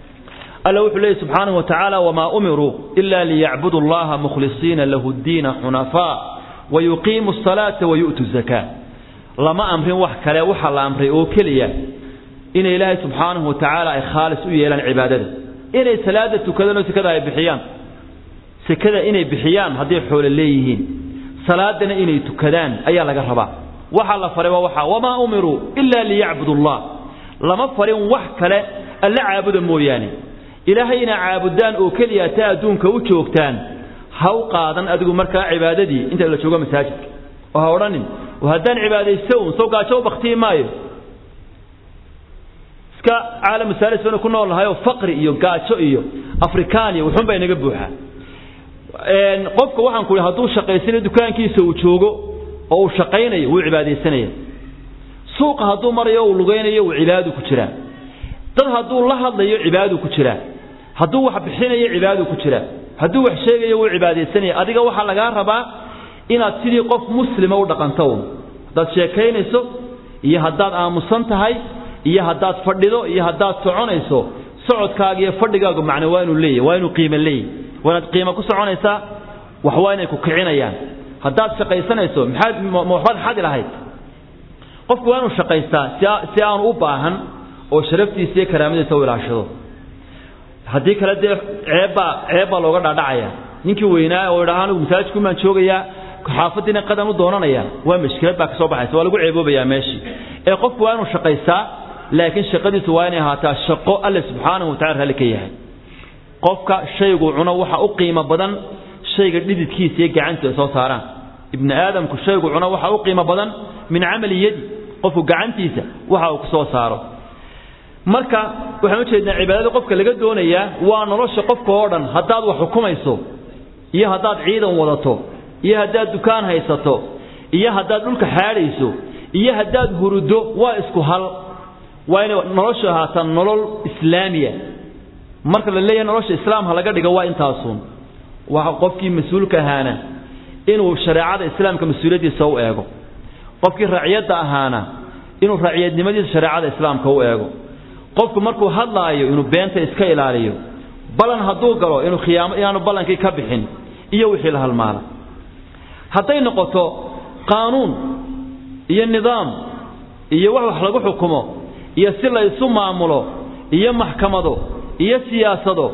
alla wuxuu leeyahy subxaanahu wa tacaala wamaa umiruu ila liyacbudu allaha mukhlisiina lahu ddiina xunafaa wayuqiimu asalaata wayu'tu zakaa lama amrin wax kale waxa la amray oo keliya inay ilaahay subxaanahu wa tacaala ay khaalis u yeelaan cibaadada inay salaada tukadaan oo sekada ay bixiyaan sekada inay bixiyaan hadday xoolo leeyihiin salaadana inay tukadaan ayaa laga rabaa waxa la faray waa waxa wamaa umiruu ila liyacbudu allah lama farin wax kale alla caabuda mooyaane ilaahay inaa caabudaan oo keliya taa adduunka u joogtaan ha u qaadan adigu markaa cibaadadii inta la joogo masaajidka oo ha odhanin oo haddaan cibaadaysto un soo gaajo u baktiyi maayo iska caalamu saalis baynu ku nool nahay oo faqri iyo gaajo iyo afrikaan iyo wuxuun baa inaga buuxaa qofka waxaan ku hadduu shaqaysanayo dukaankiisa uu joogo oo uu shaqaynayo wuu cibaadaysanaya suuqa hadduu marayo uu lugaynayo uu cibaadu ku jiraa dad hadduu la hadlayo cibaadu ku jiraa hadduu wax bixinayo cibaadu ku jiraa hadduu wax sheegayo wuu cibaadaysanaya adiga waxaa lagaa rabaa inaad sidii qof muslima u dhaqanto un haddaad sheekaynayso iyo haddaad aamusan tahay iyo haddaad fadhido iyo haddaad soconayso socodkaaga iyo fadhigaagu macne waa inuu leeyahy waa inuu qiimo leeyahy waa inaad qiimo ku soconaysaa wax waa inay ku kicinayaan haddaad shaqaysanayso maxaad ma waxbaad xadi lahayd qofku waa inuu shaqaystaa si si aanu u baahan oo sharaftiisa iyo karaamadiisa u ilaashado haddii kale dee ceebbaa ceeb baa looga dhaadhacaya ninkii weynaa oo idhaha anigu masaajidku maan joogayaa xaafadiina qadan u doonanaya waa mashkilad baa kasoo baxaysa waa lagu ceeboobayaa meeshii ee qofku waa inuu shaqaystaa laakiin shaqadiisu waa inay ahaataa shaqo alle subxaanahu watacala raalli ka yahay qofka shaygu cuno waxa u qiimo badan shayga dhididkiisa iyo gacantu ay soo saaraan ibni aadamku shaygu cuno waxa u qiimo badan min camali yadi qofku gacantiisa waxa uu ku soo saaro marka waxaan ujeednaa cibaadada qofka laga doonayaa waa nolosha qofka oo dhan haddaad wax xukumayso iyo haddaad ciidan wadato iyo haddaad dukaan haysato iyo haddaad dhulka xaadhayso iyo haddaad huruddo waa isku hal waa inay noloshu ahaataa nolol islaamiya marka la leeyahay nolosha islaamha laga dhigo waa intaasuun waa qofkii mas-uulka ahaana inuu shareecada islaamka mas-uuliyaddiisa u eego qofkii raciyadda ahaana inuu raciyadnimadiisa shareecada islaamka u eego qofku markuu hadlaayo inuu beenta iska ilaaliyo ballan hadduu galo inuu khiyaamo inaanu ballankii ka bixin iyo wixii la halmaala hadday noqoto qaanuun iyo nidaam iyo wax wax lagu xukumo iyo si la isu maamulo iyo maxkamado iyo siyaasado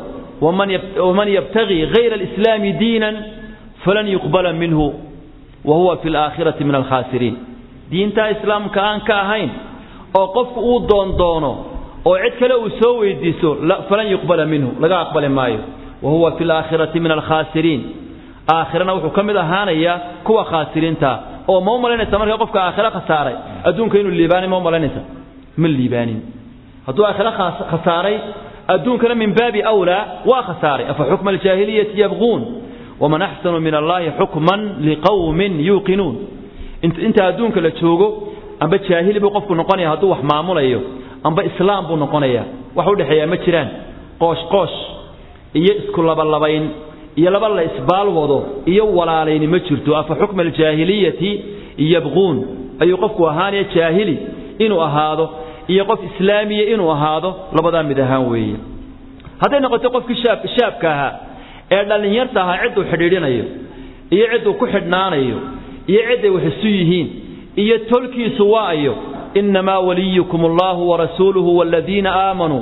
waman yabtagii hayra alislaami diinan falan yuqbala minhu wa huwa fi alaakhirati min alkhaasiriin diintaa islaamka aan ka ahayn oo qofku uu doondoono oo cid kale uu soo weydiiso falan yuqbala minhu laga aqbali maayo wa huwa fi alaakhirati min alkhaasiriin aakhirana wuxuu ka mid ahaanayaa kuwa khaasiriinta oo ma u malaynaysa marka qofka aakhira khasaaray adduunka inuu liibaanin ma u malaynaysa ma liibaanin hadduu aakhira khasaaray adduunkana min baabi awlaa waa khasaaray afa xukma aljaahiliyati yabquun waman axsanu min allahi xukman liqawmin yuuqinuun inta adduunka la joogo amba jaahili buu qofku noqonaya hadduu wax maamulayo amba islaam buu noqonaya wax u dhexeeyaa ma jiraan qoosh qoosh iyo isku labalabayn iyo laba la isbaal wado iyo walaalayni ma jirto afa xukma aljaahiliyati yabquun ayuu qofku ahaanaya jaahili inuu ahaado iyo qof islaamiya inuu ahaado labadaa mid ahaan weeye hadday noqoto qofkii shaab shaabka ahaa ee dhallinyarta ahaa cidduu xidhiidhinayo iyo cidduu ku xidhnaanayo iyo cidday wax isu yihiin iyo tolkiisu waayo innamaa waliyukum allahu warasuuluhu waladiina aamanuu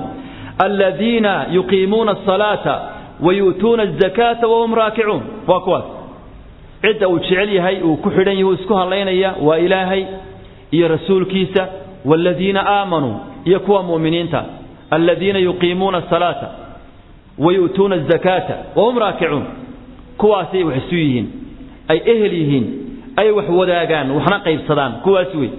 aladiina yuqiimuuna asalaata wayu'tuuna azakaata wahum raakicuun waa kuwaas cidda uu jecel yahay uu ku xidhan yahay uu isku hadlaynaya waa ilaahay iyo rasuulkiisa waaladiina aamanuu iyo kuwa mu'miniinta aladiina yuqiimuuna asalaata wayu'tuuna azakaata wahum raakicuun kuwaasay wax isu yihiin ay ehel yihiin ay wax wadaagaan waxna qaybsadaan kuwaas wey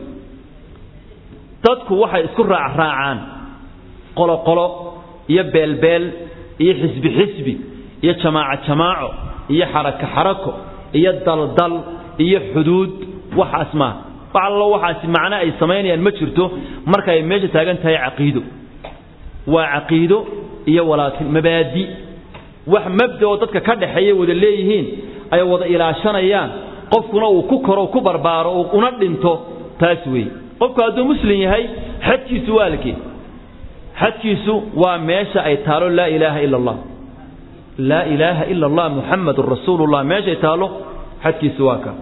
dadku waxay isku raacraacaan qoloqolo iyo beelbeel iyo xisbi xisbi iyo jamaaco jamaaco iyo xarako xarako iyo daldal iyo xuduud waxaas maaha wax allo waxaasi macno ay samaynayaan ma jirto marka ay meesha taagan tahay caqiido waa caqiido iyo walaakin mabaadi wax mabda oo dadka ka dhaxeeya wada leeyihiin ay wada ilaashanayaan qofkuna uu ku koro ku barbaaro una dhinto taas weeye qofku hadduu muslim yahay xadkiisu waa alkee xadkiisu waa meesha ay taalo laa ilaaha ila allah laa ilaaha ila allah muxamadun rasuulullah meeshay taalo xadkiisu waa ka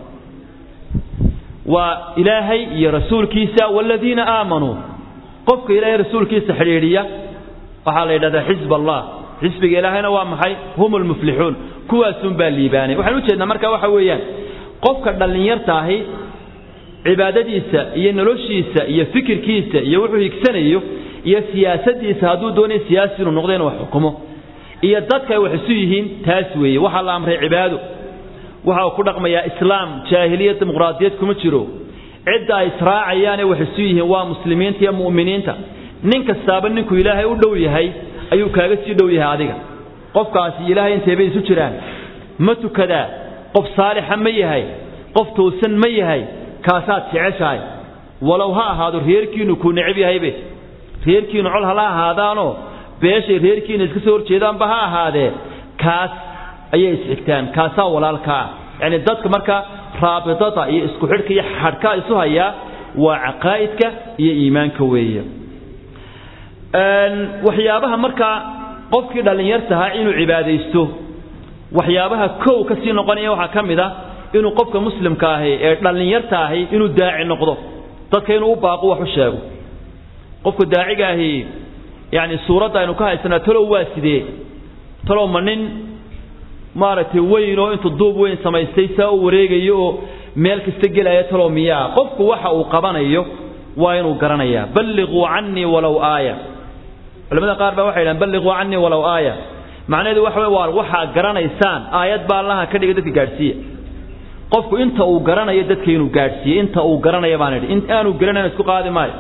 waa ilaahay iyo rasuulkiisa waladiina aamanuu qofka ilaahay rasuulkiisa xidhiidhiya waxaa la yidhahdaa xisb allah xisbiga ilaahayna waa maxay hum lmuflixuun kuwaasun baa liibaanay waxaan ujeednaa marka waxa weeyaan qofka dhallinyarta ahi cibaadadiisa iyo noloshiisa iyo fikirkiisa iyo wuxuu higsanayo iyo siyaasadiisa hadduu doonayo siyaasi inuu noqdo inuu wax xukumo iyo dadka ay wax isu yihiin taas weeye waxaa la amray cibaado waxa uu ku dhaqmayaa islaam jaahiliya dimuqraadiyad kuma jiro cidda ay israacayaanee wax isu yihiin waa muslimiinta iyo mu'miniinta nin kastaaba ninkuu ilaahay u dhow yahay ayuu kaaga sii dhow yahay adiga qofkaasi ilaahay inteebay isu jiraan ma tukadaa qof saalixa ma yahay qof toosan ma yahay kaasaad jeceshahay walow ha ahaado reerkiinu kuu necab yahaybe reerkiinu col hala ahaadaanoo beeshay reerkiina iska soo horjeedaanba ha ahaadee kaas ayay isxigtaan kaasaa walaalka ah yacni dadka marka raabidada iyo isku xidhka iyo xadhkaa isu hayaa waa caqaa'idka iyo iimaanka weeye waxyaabaha markaa qofkii dhallinyartahaa inuu cibaadaysto waxyaabaha kow ka sii noqonaya waxaa ka mid a inuu qofka muslimka ahi ee dhallinyarta ahi inuu daaci noqdo dadka inuu u baaqo wax u sheego qofka daaciga ahi yani suuradda aynu ka haysanaa talow waa sidee talow ma nin maaragtay weyn oo intuu duub weyn samaystay saa u wareegayo oo meel kasta gelaya talow miyaa qofku waxa uu qabanayo waa inuu garanayaa balliquu canii walow aaya culamada qaar baa waxay dhahan balliquu canii walow aaya macnaheedu waxa wey waa waxaa garanaysaan aayad baa allaha ka dhigay dadka gaadhsiiya qofku inta uu garanayo dadka inuu gaadhsiiye inta uu garanaya baan idhi in aanu garanayn isku qaadi maayo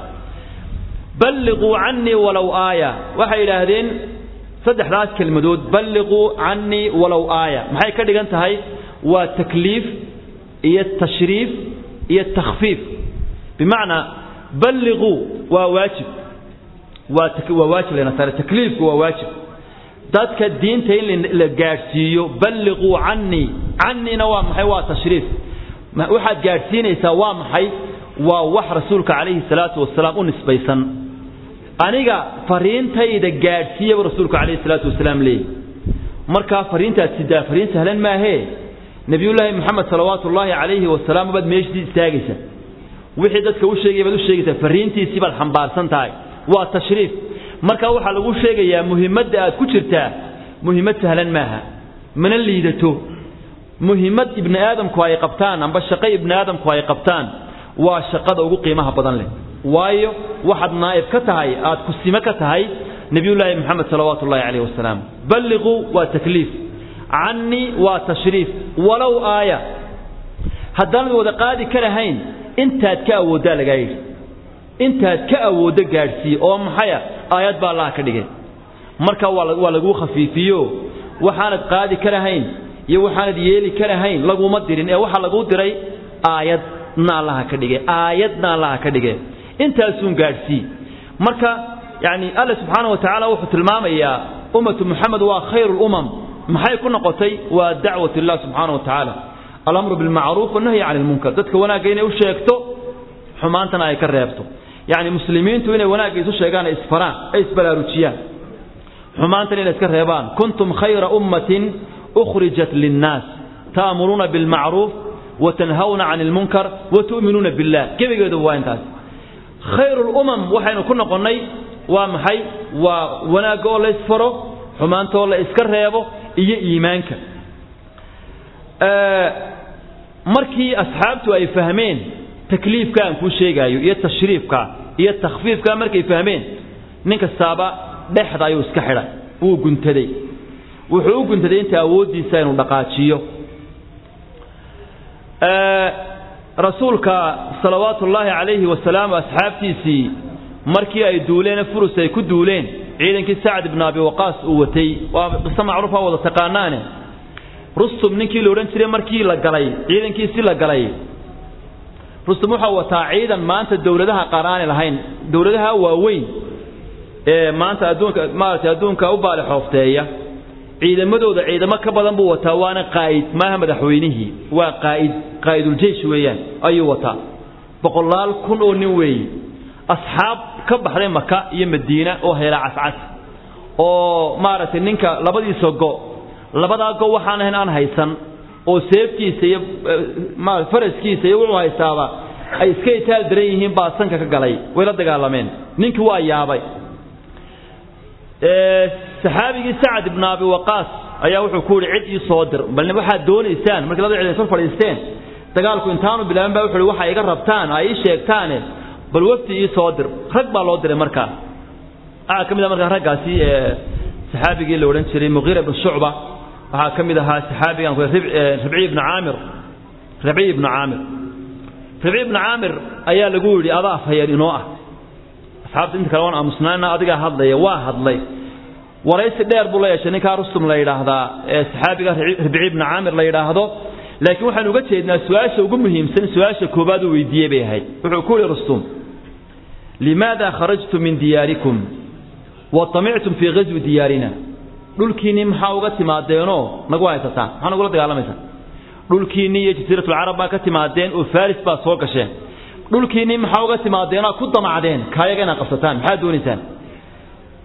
balliquu canii walow aaya waxay yidhaahdeen saddexdaas kelmadood balliquu canii walow aaya maxay ka dhigan tahay waa takliif iyo tashriif iyo takhfiif bimacnaa balliquu waa waajib waa waa waajib layna saaray takliifku waa waajib dadka diinta in la gaadhsiiyo balliquu canii caniina waa maxay waa tashriif waxaad gaadhsiinaysaa waa maxay waa wax rasuulka calayhi salaatu wasalaam u nisbaysan aniga fariintayda gaadhsiiyaba rasuulku calayhi salaatu wasalaam leeyahy markaa fariintaad sidaa fariin sahlan maahee nebiyullaahi moxamed salawaatu ullaahi calayhi wasalaam baad meeshii istaagaysa wixii dadka u sheegaya baad u sheegaysaa fariintiisii baad xambaarsan tahay waa tashriif marka waxaa lagu sheegayaa muhimadda aad ku jirtaa muhimmad sahlan maaha mana liidato muhimmad ibni aadamku ay qabtaan amba shaqo ibni aadamku ay qabtaan waa shaqada ugu qiimaha badan leh waayo waxaad naa'ib ka tahay aad kusime ka tahay nebiyullaahi moxamed salawaatu ullahi calayh wasalaam balliquu waa takliif canii waa tashriif walow aaya haddaanad wada qaadi ka lahayn intaad ka awooddaa lagaa yidhi intaad ka awooddo gaadhsiiye oo maxaya aayad baa allaha ka dhigay marka waa laguu khafiifiyo waxaanad qaadi ka lahayn iyo waxaanad yeeli ka lahayn laguma dirin ee waxaa laguu diray aayadna allaha ka dhige aayadna allaha ka dhige intaasuun gaadhsii marka yani alla subxaana wa tacaala wuxuu tilmaamayaa ummatu muxamed waa khayru lumam maxay ku noqotay waa dacwat illah subxaana wa tacaala alamru bilmacruuf wanahyi cani lmunkar dadka wanaagga inay u sheegto xumaantana ay ka reebto yacni muslimiintu inay wanaagga isu sheegaan ay isfaraan ay isbaraarujiyaan xumaantana inay iska reebaan kuntum khayra ummatin ukhrijat linnaas ta'muruuna bilmacruuf watanhawna cani lmunkar watu'minuuna billah gebigeedu waa intaas khayru lumam waxaynu ku noqonnay waa maxay waa wanaagga oo la isfaro xumaantaoo la iska reebo iyo iimaanka markii asxaabtu ay fahmeen takliifka aan kuu sheegaayo iyo tashriifka iyo takhfiifka markay fahmeen nin kastaaba dhexda ayuu iska xidhay wuu guntaday wuxuu u guntaday inta awooddiisa inuu dhaqaajiyo rasuulka salawaatu ullaahi calayhi wasalaam asxaabtiisii markii ay duuleen furus ay ku duuleen ciidankii sacd ibn abi waqaas uu watay waa qiso macruufa wada taqaanaane rustum ninkii la odhan jiray markii la galay ciidankiisi la galay rustum wuxuu wataa ciidan maanta dowladaha qaar aanay lahayn dowladaha waaweyn ee maanta adduunka maaragtay adduunka u baali xoofteeya ciidamadooda ciidamo ka badan buu wataa waana qaa'id maaha madaxweynihii waa qaa'id qaa'iduljeesh weeyaan ayuu wataa boqolaal kun oo nin weeye asxaab ka baxday maka iyo madiina oo heela cascas oo maaragtay ninka labadiisa go labadaa go waxaan ahayn aan haysan oo seeftiisa iyo faraskiisa iyo wuxuu haystaaba ay iska itaal daran yihiin baa sanka ka galay way la dagaalameen ninkii waa yaabay saxaabigii sacad ibn abi waqaas ayaa wuxuu ku yidhi cid ii soo dir bal waxaad doonaysaan markii labada ciidan soo fadhiisteen dagaalku intaanu bilaaban baa wuxuu yidhi waxa iga rabtaan ay ii sheegtaane bal wafti ii soo dir rag baa loo diray markaa waxaa ka mid ah markaa raggaasi saxaabigii la odhan jiray muqiira ibn shucba waxaa ka mid ahaa saxaabigan ribci ibnu caamir ribci ibnu caamir ribci ibnu caamir ayaa lagu yidhi adaa afhayeen inoo ah asxaabta inta kale waan aamusnaana adigaa hadlaya waa hadlay waraysi dheer buu la yeeshay ninkaa rustum la yidhaahdaa ee saxaabiga ribci ibnu caamir la yidhaahdo laakiin waxaan uga jeednaa su-aasha ugu muhiimsan su-aasha koobaad uu weydiiyey bay ahayd wuxuu ku yihi rustum limaada kharajtum min diyaarikum wa tamictum fii ghaswi diyaarina dhulkiinnii maxaa uga timaadeenoo nagu haysataan maxaa nagula dagaalamaysaan dhulkiinnii iyo jasiiratulcarab baa ka timaadeen oo faris baa soo gasheen dhulkiinnii maxaa uga timaadeenoo ku damacdeen kaayaga inaad qabsataan maxaad doonaysaan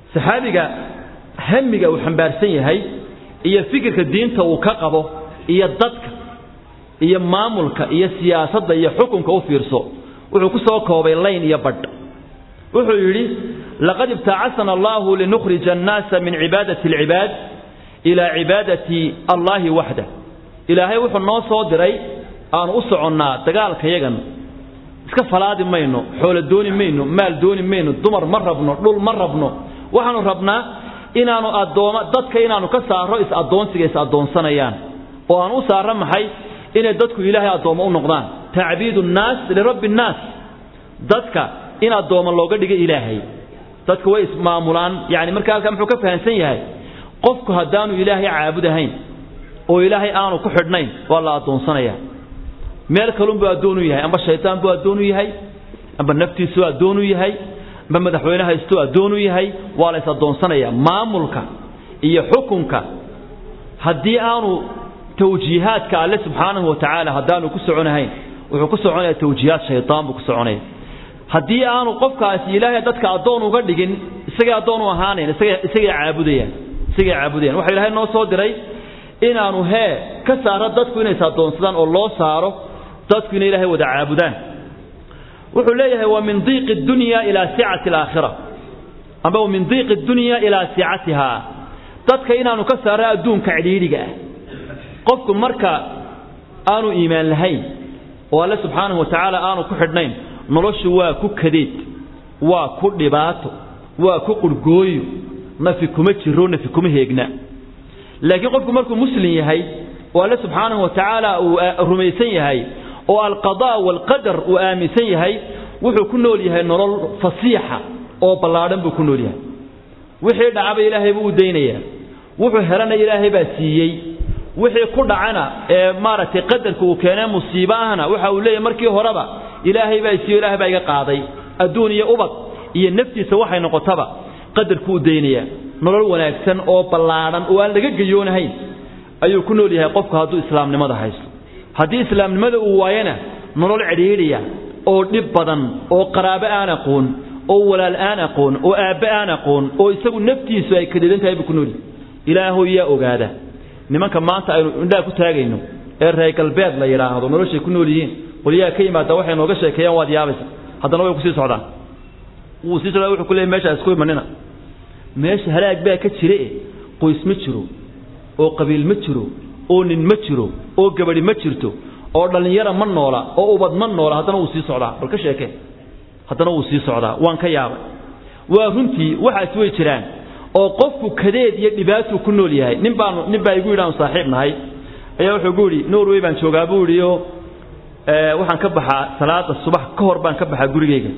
saxaabiga hamiga uu xambaarsan yahay iyo fikirka diinta uu ka qabo iyo dadka iyo maamulka iyo siyaasadda iyo xukunka u fiirso wuxuu ku soo koobay layn iyo badh wuxuu yidhi laqad ibtacasana allahu linukhrija annaasa min cibaadati alcibaad ilaa cibaadati allaahi waxdah ilaahay wuxuu noo soo diray aanu u soconnaa dagaalkayagan iska falaadi mayno xoolo dooni mayno maal dooni mayno dumar ma rabno dhul ma rabno waxaanu rabnaa inaanu addooma dadka inaanu ka saaro is-addoonsiga is-addoonsanayaan oo aan u saarro maxay inay dadku ilaahay addoommo u noqdaan tacbiidu nnaas lirabbi nnaas dadka in addooma looga dhiga ilaahay dadku way ismaamulaan yani marka halkaa muxuu ka fahamsan yahay qofku haddaanu ilaahay caabud ahayn oo ilaahay aanu ku xidhnayn waa la addoonsanaya meel kalunbuu addoonu yahay amba shaytaan buu addoonu yahay amba naftiisuu addoonu yahay amba madaxweyne haystuu addoonu yahay waa la is addoonsanaya maamulka iyo xukunka haddii aanu tawjiihaadka alle subxaanahu watacaala haddaanu ku soconahayn wuxuu ku soconaya tawjiihaad shaytaan buu ku soconaya haddii aanu qofkaasi ilaahay dadka addoon uga dhigin isagay addoon u ahaanayn isagay caabudayaan isagay caabudayaan waxa ilaahay noo soo diray inaanu hee ka saaro dadku inays addoonsadaan oo loo saaro dadku inay ilaahay wada caabudaan wuxuu leeyahay wa min diiqi dunya ilaa sicati alaakhira amba min diiqi dunya ilaa sicatiha dadka inaanu ka saaro adduunka cidhiidhiga ah qofku marka aanu iimaan lahayn oo alle subxaanahu watacaala aanu ku xidhnayn noloshu waa ku kadeed waa ku dhibaato waa ku qurhgooyo nafi kuma jiro nafi kuma heegna laakiin qofku markuu muslim yahay oo alle subxaanahu watacaala uu rumaysan yahay oo alqadaa waalqadar uu aaminsan yahay wuxuu ku nool yahay nolol fasiixa oo ballaadhan buu ku nool yahay wixii dhacaba ilaahay buu u daynayaa wuxuu helana ilaahay baa siiyey wixii ku dhacana ee maaragtay qadarka uu keenee musiibo ahna waxa uu leeyahay markii horeba ilaahay baa siiyo ilaahay baa iga qaaday adduun iyo ubad iyo naftiisa waxay noqotaba qadarku u daynayaa nolol wanaagsan oo ballaadhan oo aan laga geyoonahayn ayuu ku nool yahay qofku hadduu islaamnimada haysto haddii islaamnimada uu waayana nolol cidhiidhiya oo dhib badan oo qaraabo aan aqoon oo walaal aan aqoon oo aabbe aan aqoon oo isagu naftiisu ay kadidan tahay buu ku nool yahay ilaahow yaa ogaada nimanka maanta aynu indhaha ku taagayno ee reer galbeed la yidhaahdo noloshay ku nool yihiin qolyaha ka yimaada waxay nooga sheekeeyaan waad yaabaysa haddana way kusii socdaan wuu sii socdaa wuxuu ku leeyay meesha isku imanina meesha halaag baa ka jire qoys ma jiro oo qabiil ma jiro oo nin ma jiro oo gabadhi ma jirto oo dhallinyara ma noola oo ubad ma noola haddana wuu sii socdaa bal ka sheekee haddana wuu sii socdaa waan ka yaabay waa runtii waxaas way jiraan oo qofku kadeed iyo dhibaatuu ku nool yahay nin baanu nin baa igu yidhi aanu saaxiib nahay ayaa wuxuu gu yidhi norway baan joogaa buu yidhi oo waxaan ka baxaa salaada subax ka hor baan ka baxaa gurigeyga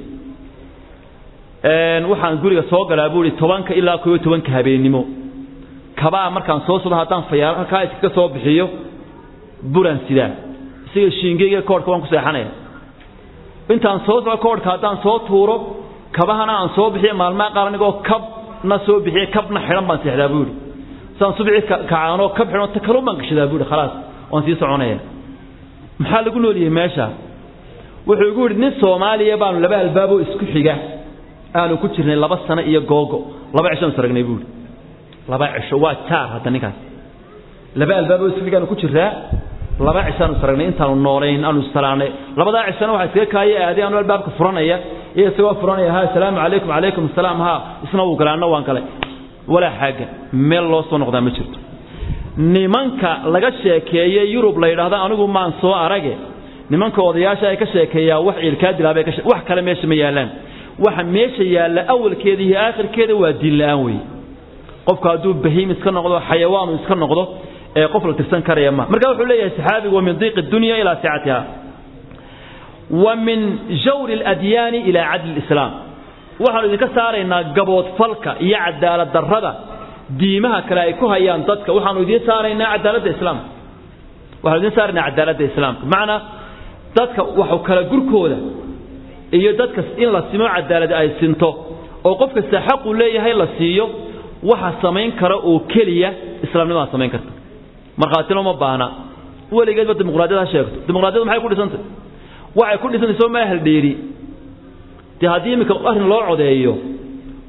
waxaan guriga soo galaa buu yidhi tobanka ilaa koob iyo tobanka habeennimo kabaa markaan soo socdo haddaan fayaaro halkaa iskaga soo bixiyo buran sidaa isaga shiingeyga koodhka waan ku seexanaya intaan soo socdo koodhka haddaan soo tuuro kabahana aan soo bixiyo maalmaha qaar anigoo kabna soo bixiye kabna xidhan baan seexdaa buu yidhi saan subixii kacaanoo kab xidhan ta kalun baan gashadaa buu yidhi khalaas waan sii soconaya maxaa lagu noolyahay meesha wuxuu igu yidhi nin soomaaliya baanu laba albaaboo isku xiga aanu ku jirnay laba sano iyo googo laba cishoan saragnay buu yidhi laba cisho waa jaar hadda ninkaas laba albaaboo isku xiga aanu ku jiraa laba cishaanu saragnay intaanu noolayn aanu salaanay labadaa cishana waxaa iskaga kaaya aaday aanu albaabka furanaya iyo isagoo furanaya ha asalaamu calaykum calaykum asalaam ha isna wuu galay anna waan galay walaa xaaga meel loo soo noqdaa ma jirto nimanka laga sheekeeye yurub la yidhaahdo anigu maan soo arage nimanka odayaasha ay ka sheekeeyaa wax ciilkaa dilaabay ka wax kale meesha ma yaallaan waxa meesha yaalla awalkeeda iyo aakhirkeeda waa diin la'aan weeye qofku hadduu bahiim iska noqdo xayawaanu iska noqdo ee qof la tirsan karaya ma marka wuxuu leeyahay saxaabigu wa min diiqi dunya ilaa sicatiha wa min jawri aladyaani ilaa cadli lislaam waxaanu idinka saaraynaa gaboodfalka iyo cadaalad darrada diimaha kale ay ku hayaan dadka waxaanu idiin saaraynaa cadaaladda islaamka waxaanu idiin saaraynaa cadaaladda islaamka macnaa dadka waxu kala gurkooda iyo dadka in la simo cadaalad ay sinto oo qof kasta xaqu leeyahay la siiyo waxa samayn kara oo keliya islaamnimadaa samayn karta markhaatina uma baahna weligeedba dimuqraadiyad ha sheegto dimuqraadiyadu maxay ku dhisantay waxay ku dhisantay soo maa haldheeri dee haddii iminka arrin loo codeeyo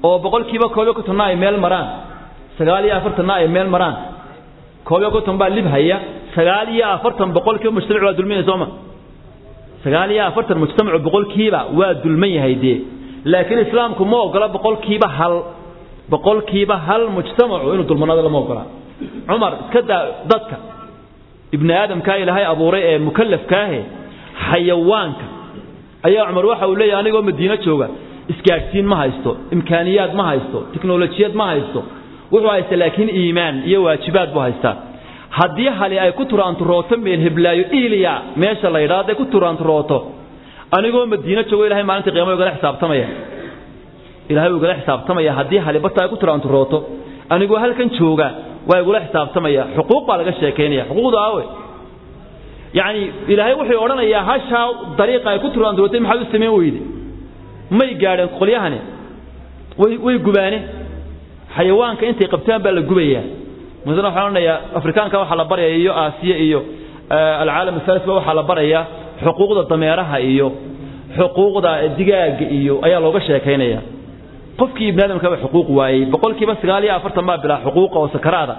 oo boqolkiiba koob iyo kontonna ay meel maraan sagaal iyo afartanna ay meel maraan koob iyo konton baa lib haya sagaal iyo afartan boqolkiiba mujtamac waa dulmaya sooma sagaal iyo afartan mujtamacu boqolkiiba waa dulman yahay dee laakiin islaamku ma ogola boqolkiiba hal boqolkiiba hal mujtamacu inuu dulmanado lama ogola cumar iska daa dadka ibni aadamkaa ilaahay abuuray ee mukallafkaahe xayawaanka ayaa cumar waxa uu leeyahay anigoo madiino jooga isgaadhsiin ma haysto imkaaniyaad ma haysto tiknolojiyad ma haysto wuxuu haysta laakiin iimaan iyo waajibaad buu haystaa haddii hali ay ku turaanturooto meel heblaayo iliya meesha la yidhaha hadday ku turaanturooto anigoo madiino joogo ilahay maalinta qiyaama igala xisaabtamaya ilahay igala xisaabtamaya haddii hali barta ay ku turaanturooto anigoo halkan jooga waa igula xisaabtamaya xuquuq baa laga sheekaynaya xuquuqda aawe yacni ilaahay wuxuu odhanayaa hashaa dariiqa ay ku turaanturootay maxaad u samayn weyde may gaadheen qolyahani way way gubaane xayawaanka intay qabtaan baa la gubayaa masala waxaan odhanayaa afrikaanka waxaa la baraya iyo aasiya iyo alcaalam asalis ba waxaa la barayaa xuquuqda dameeraha iyo xuquuqda digaaga iyo ayaa looga sheekaynaya qofkii ibni aadamkaba xuquuq waayey boqolkiiba sagaal iyo afartan baa bilaa xuquuqa oo sakaraada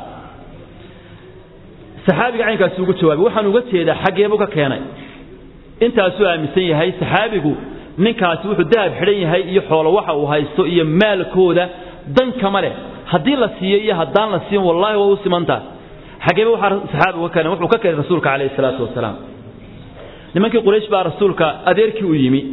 saxaabiga caynkaasi ugu jawaabay waxaan uga jeedaa xaggeebuu ka keenay intaasuu aaminsan yahay saxaabigu ninkaasi wuxuu dahab xidhan yahay iyo xoolo waxa uu haysto iyo maalkooda dan kama leh haddii la siiyo iyo haddaan la siin wallaahi waa u simantaa xaggeeba waxaa saxaabigu ka keenay wuxuu ka keenay rasuulka calayhi salaatu wasalaam nimankii quraysh baa rasuulka adeerkii u yimi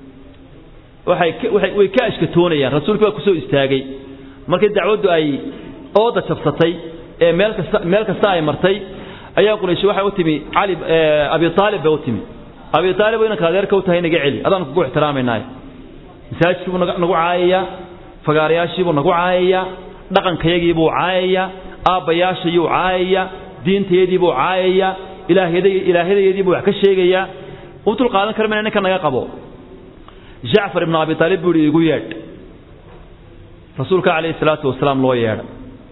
waxay waxay way ka ashkatoonayaan rasuulkii baa kusoo istaagay markii dacwaddu ay ooda jabsatay ee meel kasta meel kasta ay martay ayaa quraysh waxay u timi cali abi taalib bay u timi abi taalib inanka adeerka u tahay naga celi adaan kugu ixtiraamaynaay masaajidkii buu nagu caayayaa fagaarayaashii buu nagu caayayaa dhaqankayagii buu caayayaa aabbayaashayuu caayayaa diintayadii buu caayayaa ilaahyadeedii buu wax ka sheegayaa u dul qaadan kara mayna ninka naga qabo jacfar ibnu abi taalib buu ihi igu yeedh rasuulka calayhi salaatu wasalaam loo yeedha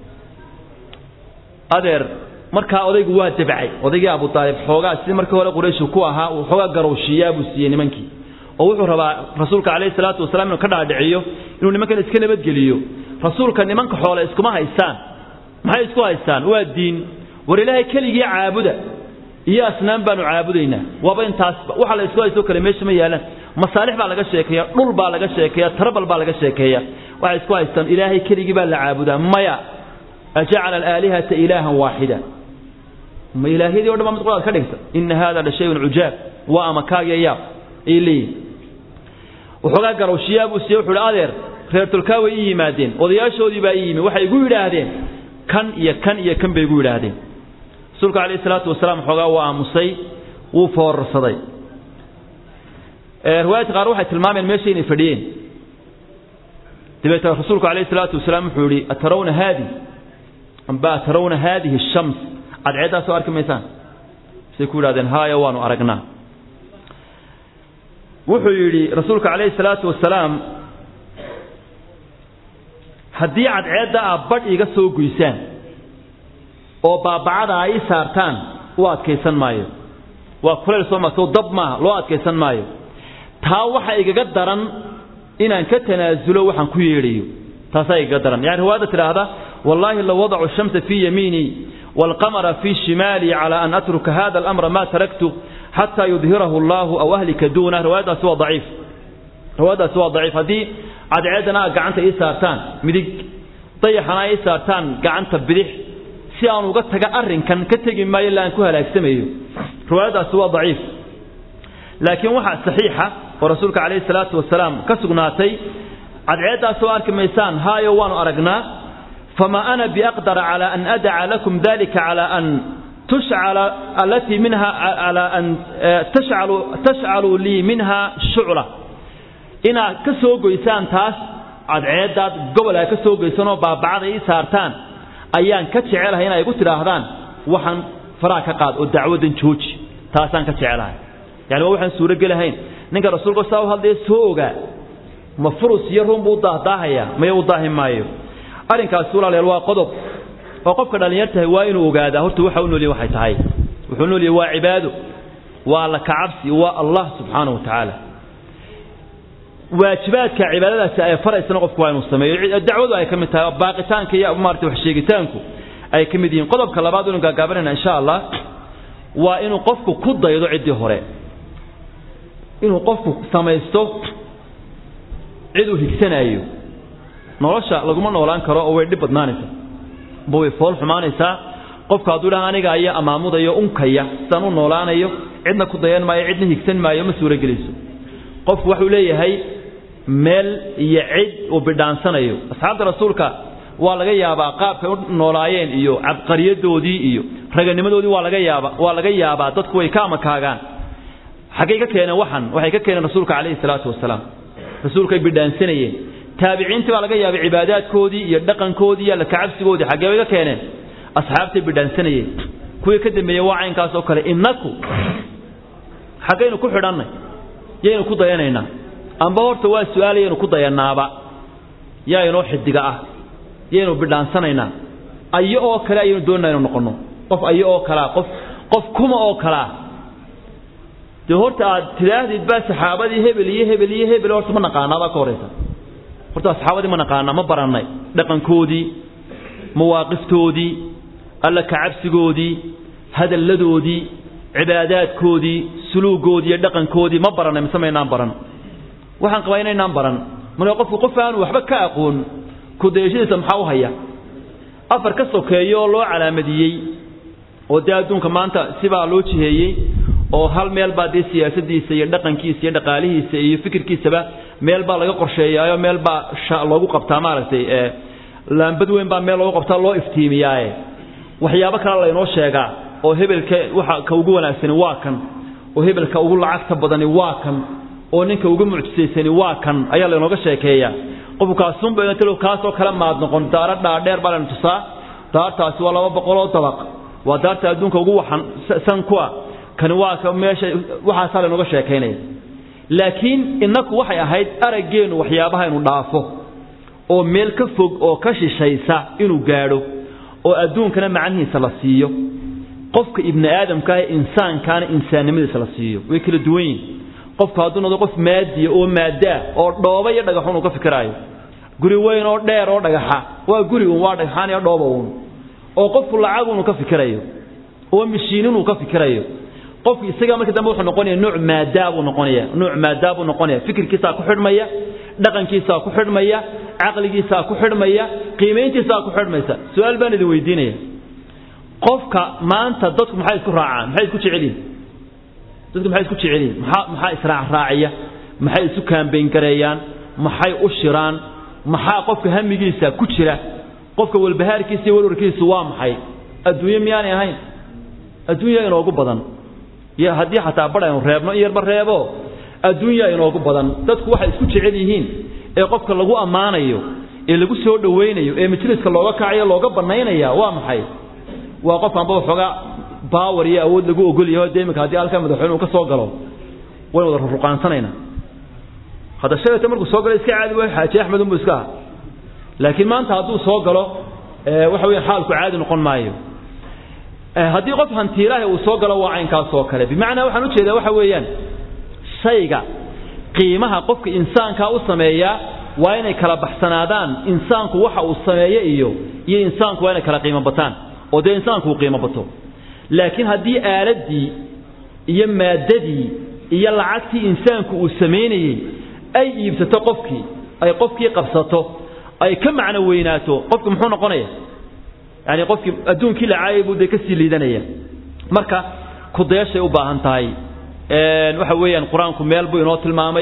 adeer markaa odaygu waa dabcay odaygii abu aalib xoogaa sidii markii hore qurayshu ku ahaa uu xoogaa garowshiiyaa buu siiyey nimankii oo wuxuu rabaa rasuulka calayhi salaatu wasalaam inuu ka dhaadhiciyo inuu nimankan iska nabadgeliyo rasuulka nimanka xoole iskuma haystaan maxay isku haystaan waa diin war ilaahay keligii caabuda iyo asnaam baanu caabudaynaa waaba intaasba waxa la isku haysto kale meesha ma yaalaan masaalix baa laga sheekeeya dhul baa laga sheekeeya tarbal baa laga sheekeeya waxay isku haystaan ilaahay keligii baa la caabudaa maya ajacala alaalihata ilaahan waaxida ma ilaahyadii o dhan baa mid qolaad ka dhigta ina hada la shayun cujaab waa ama kaagya yaab ay leeyihin waxoogaa garowshiyaa buu siiye wuxuu hi adeer reer tolkaa way ii yimaadeen odayaashoodii baa ii yimi waxay igu yidhaahdeen kan iyo kan iyo kan bay igu yidhaahdeen rasuulka calayhi salaatu wasalaam xoogaa waa aamusay wuu foorarsaday riwaayadka qaar waxay tilmaameen meesha inay fadhiyeen dabeetna rasuulku calayhi salaatu wasalaam wuxuu yihi atarawna haadi amba atarawna haadihi ashams cadceeddaa soo arki maysaan say ku yidhahdeen haaya waanu aragnaa wuxuu yidhi rasuulka calayhi salaatu wasalaam haddii cadceedda aad badh iga soo goysaan oo baabacada ay ii saartaan u adkaysan maayo waa kulayl soo ma soo dab maaha loo adkaysan maayo taa waxa igaga daran inaan ka tanaasulo waxaan ku yeedhayo taasaa igaga daran yani riwaayadda tidhaahda wallaahi low wadacu shamsa fii yamiinii waalqamara fii shimaalii calaa an atruka hada alamra ma taraktu xataa yudhirahu allahu aw ahlika duuna riwaayaddaasi waa daciif riwaayaddaasi waa daciif haddii cadceeddana aad gacanta ii saartaan midig dayaxana ay ii saartaan gacanta bidix si aan uga taga arrinkan ka tegi maayo illa aan ku halaagsamayo riwaayaddaasi waa daciif laakiin waxaa saxiixa oo rasuulka calayhi salaatu wasalaam ka sugnaatay cadceeddaas oo arki maysaan haayo waanu aragnaa famaa ana biaqdara calaa an adaca lakum dalika calaa an tushcala alatii minha calaa an tashcalu tashcaluu lii minha shucla inaad ka soo goysaan taas cadceeddaad gobol aad ka soo goysanoo baabacada ii saartaan ayaan ka jecelahay inay igu tidhaahdaan waxaan faraha ka qaad oo dacwaddan jooji taasaan ka jecelahay yani waa waxaan suurogelahayn ninka rasuulka saa u hadlaya soo ogaa ma furus iyo run buu daahdaahaya maya u daahi maayo arrinkaasi walaalayaal waa qodob oo qofka dhallinyartahay waa inuu ogaadaa horta waxa u noolyahy waxay tahay wuxuu noolyahy waa cibaado waa alla kacabsi waa allah subxaanahu wa tacaala waajibaadka cibaadadaasi ay faraysana qofku waa inuu sameeyo dacwadu ay ka mid tahay baaqitaanka iyo maarata wax sheegitaanku ay ka mid yihiin qodobka labaad inu gaagaabanayna insha allah waa inuu qofku ku daydo ciddii hore inuu qofku samaysto cid uu higsanaayo nolosha laguma noolaan karo oo way dhib badnaanaysaa ba way fool xumaanaysaa qofku hadduu dhaha aniga ayaa amaamudayo unkaya sidaan u noolaanayo cidna ku dayan maayo cidna higsan maayo ma suuragelayso qofku waxuu leeyahay meel iyo cid uu bidhaansanayo asxaabta rasuulka waa laga yaabaa qaabkay u noolaayeen iyo cabqariyadoodii iyo raganimadoodii waa laga yaaba waa laga yaabaa dadku way ka amakaagaan xaggay ka keeneen waxan waxay ka keeneen rasuulka calayhi salaatu wasalaam rasuulkay bidhaansanayeen taabiciintii baa laga yaabay cibaadaadkoodii iyo dhaqankoodii iyo alla kacabsigoodii xaggee bay ka keeneen asxaabtay bidhaansanayeen kuwii ka dambeeyey waa caynkaas oo kale innaku xaggaynu ku xidhannay yaynu ku dayanaynaa amba horta waa su-aalayaynu ku dayanaaba yaa inoo xidiga ah yaynu bidhaansanaynaa ayo oo kale ayaynu doonana inu noqonno qof ayo oo kalea qof qof kuma oo kalea dee horta aad tidhaahdid baa saxaabadii hebel iyo hebel iyo hebel horta ma naqaanaadaa ka horaysa horta saxaabadii ma naqaanaa ma barannay dhaqankoodii mawaaqiftoodii alla kacabsigoodii hadalladoodii cibaadaadkoodii suluugoodii iyo dhaqankoodii ma barannay mise maynaan baran waxaan qabaa inaynaan baran marka qofku qof aanu waxba ka aqoon kudayashadiisa maxaa u haya afar ka sokeeyo oo loo calaamadiyey oo dee adduunka maanta sibaa loo jiheeyey oo hal meel baa dee siyaasadiisa iyo dhaqankiisa iyo dhaqaalihiisa iyo fikirkiisaba meel baa laga qorsheeyaayo meel baa loogu qabtaa maaragtay laambad weyn baa meel loogu qabtaa loo iftiimiyaaye waxyaabo kale laynoo sheegaa oo hebelka waxa ka ugu wanaagsani waa kan oo hebelka ugu lacagta badani waa kan oo ninka ugu mucjisaysani waa kan ayaa laynooga sheekeeyaa qofku kaasunba talo kaasoo kale maad noqon daara dhaadheer baa laynu tusaa daartaasi waa laba boqol oo dabaq waa daarta adduunka ugu waxan san ku ah kani waa ka meesha waxaasaa laynooga sheekaynaya laakiin innaku waxay ahayd araggeennu waxyaabaha inu dhaafo oo meel ka fog oo ka shishaysa inuu gaadho oo adduunkana macnihiisa la siiyo qofka ibni aadamka ah insaankaana insaannimadiisa la siiyo way kala duwan yihin qofku hadduu noqdo qof maadiya oo maaddaa oo dhooba iyo dhagaxun uu ka fikiraayo guri weyn oo dheer oo dhagaxa waa guri uun waa dhagxaan iyo dhooba uun oo qofku lacag unu ka fikirayo oo mishiinin uu ka fikirayo qofku isaga markii dambe wuxuu noqonaya nuuc maadaa buu noqonaya nuuc maadaa buu noqonaya fikirkiisaa ku xidhmaya dhaqankiisaa ku xidhmaya caqligiisaa ku xidhmaya qiimayntiisaa ku xidhmaysa su-aal baan idin weydiinaya qofka maanta dadku maxay isku raacaan maxay isku jecel yihin dadku maxay isku jecel yihin maxaa maxaa israacraaciya maxay isu kaambayn gareeyaan maxay u shiraan maxaa qofka hamigiisa ku jira qofka walbahaarkiisa iyo warwarkiisu waa maxay adduunye miyaanay ahayn adduunya inoogu badan iyo haddii xataa badh aynu reebno in yarba reebo adduunya inoogu badan dadku waxay isku jecel yihiin ee qofka lagu ammaanayo ee lagu soo dhowaynayo ee majliska looga kacayo looga bannaynaya waa maxay waa qof anba waxoogaa baawar iyo awood lagu ogol yaho dee iminka haddii halka madaxweyne uu ka soo galo waynu wada ruruqaansanaynaa hadda shalayta markuu soo galo iska caadi waay xaaji axmed unbu iska aha laakiin maanta hadduu soo galo waxa weya xaalku caadi noqon maayo haddii qof hantiilaahi uu soo galo waa caynkaas oo kale bimacnaa waxaan ujeedaa waxa weeyaan shayga qiimaha qofka insaankaa u sameeyaa waa inay kala baxsanaadaan insaanku waxa uu sameeye iyo iyo insaanku waa inay kala qiimo bataan oo dee insaanku uu qiimo bato laakiin haddii aaladii iyo maaddadii iyo lacagtii insaanku uu samaynayey ay iibsato qofkii ay qofkii qabsato ay ka macno weynaato qofki muxuu noqonaya yani qofkii adduunkii lacaayay buu dee kasii liidanaya marka kudayaashay u baahan tahay waxa weeyaan qur-aanku meel buu inoo tilmaamay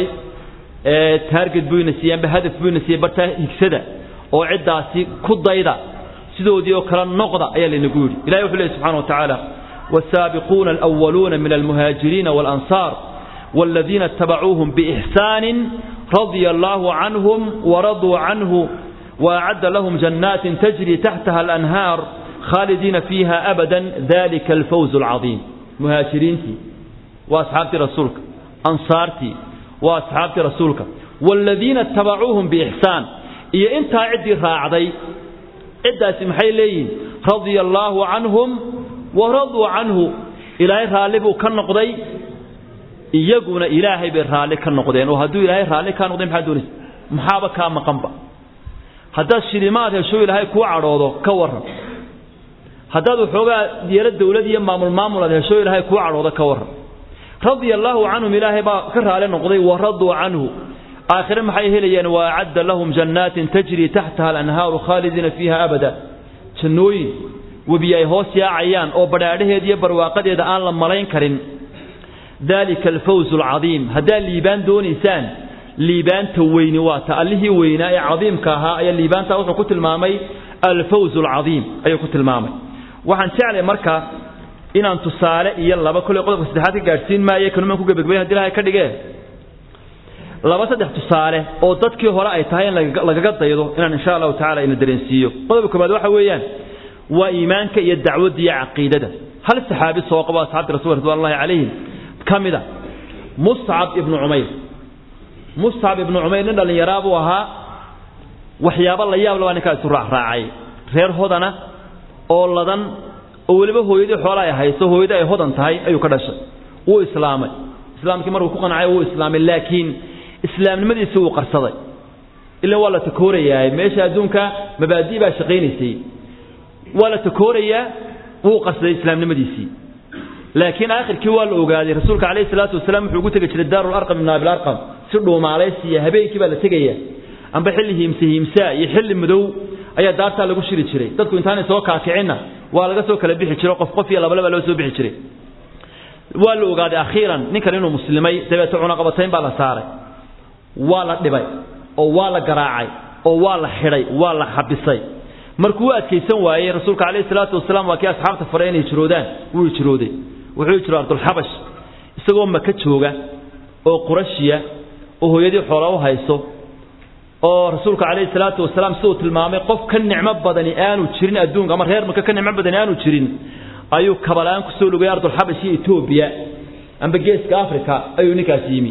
taarget buu ina siiyey amba hadaf buu ina siiyey bartaa higsada oo ciddaasi ku dayda sidoodii oo kale noqda ayaa laynagu yidhi ilahi wuxuu lehy subxana wa tacaala والسابقون الأولون من المهاجرين والأنصار والذين اتبعوهم بإحسان رضي الله عنهم ورضوا عنه وأعد لهم جنات تجري تحتها الأنهار خالدين فيها أبدا ذلك الفوز العظيم مهاجرينتي وأصحابتي رسولك أنصارتي وأصحابتي رسولك والذين اتبعوهم بإحسان إيا أنت عدي راعدي عدى سمحي لين رضي الله عنهم waraduu canhu ilaahay raalli buu ka noqday iyaguna ilaahay bay raalli ka noqdeen oo hadduu ilaahay raalli kaa noqday maxaa doonaysa maxaaba kaa maqanba haddaad shilimaad hesho ilaahay kuu cadhoodo ka waran haddaad waxoogaa yeelo dawlad iyo maamul maamul aad hesho ilaahay kuu cadhoodo ka waran radia allaahu canhum ilaahay baa ka raali noqday wa raduu canhu aakhire maxay helayaan wa acadda lahum jannaatin tajrii taxtaha alanhaaru khaalidiina fiiha abada jannooyin webi ay hoos yaacayaan oo badhaadhaheeda iyo barwaaqadeeda aan la malayn karin dalika alfawz alcadiim haddaad liibaan doonaysaan liibaanta weyni waa ta allihii weynaa ee cadiimka ahaa ayaa liibaanta wuxuu ku tilmaamay alfawz alcadiim ayuu ku tilmaamay waxaan jeclay marka inaan tusaale iyo laba kolley qodobka saddexaad ka gaadhsiin maayo kanumaan ku gebagabayn hadii ilahay ka dhigee laba saddex tusaale oo dadkii hore ay tahay in lagaga daydo inaan insha allahu tacala ina dareensiiyo qodobka koobaad waxa weeyaan waa iimaanka iyo dacwadda iyo caqiidada hal saxaabi soo qabo asxaabti rasul ridwan llahi calayhim ka mid a muscab ibnu cumayr muscab ibnu cumayr nin dhallinyaraa buu ahaa waxyaabo la yaab labaa ninkaa isu raacraacay reer hodana oo ladan oo weliba hooyadii xoola ay hayso hooyadii ay hodan tahay ayuu ka dhashay wuu islaamay islaamkii markuu ku qancay wuu islaamay laakiin islaamnimadiisii wuu qarsaday ilan waa la takoorayaa meesha adduunka mabaadi' baa shaqaynaysay waa la takoorayaa wuu qarsaday islaamnimadiisii laakiin aakhirkii waa la ogaaday rasuulka calayhi salaatu wasalaam wuxuu ugu tegi jiray daarul arqam ibn abil arqam si dhuumaalaysiya habeenkii baa la tegaya amba xilli hiimse hiimsaa iyo xilli madow ayaa daartaa lagu shiri jiray dadku intaanay soo kaakicinna waa laga soo kala bixi jiro qof qof iyo labalaba loo soo bixi jiray waa la ogaaday akhiiran ninkan inuu muslimay dabeete cunaqabatayn baa la saaray waa la dhibay oo waa la garaacay oo waa la xidhay waa la xabisay markuu u adkaysan waayey rasuulka calayhi salaatu wasalaam waa kii asxaabta faray inay jiroodaan wuu hijrooday wuxuu jiro ardulxabash isagoo maka jooga oo qurashiya oo hooyadii xoola u hayso oo rasuulka calayhi salaatu wasalaam siduu tilmaamay qof ka nicmo badani aanu jirin adduunka ama reer maka ka nicmo badani aanu jirin ayuu kabalaan ku soo lugay ardulxabash iyo etoobiya amba geeska africa ayuu ninkaas yimi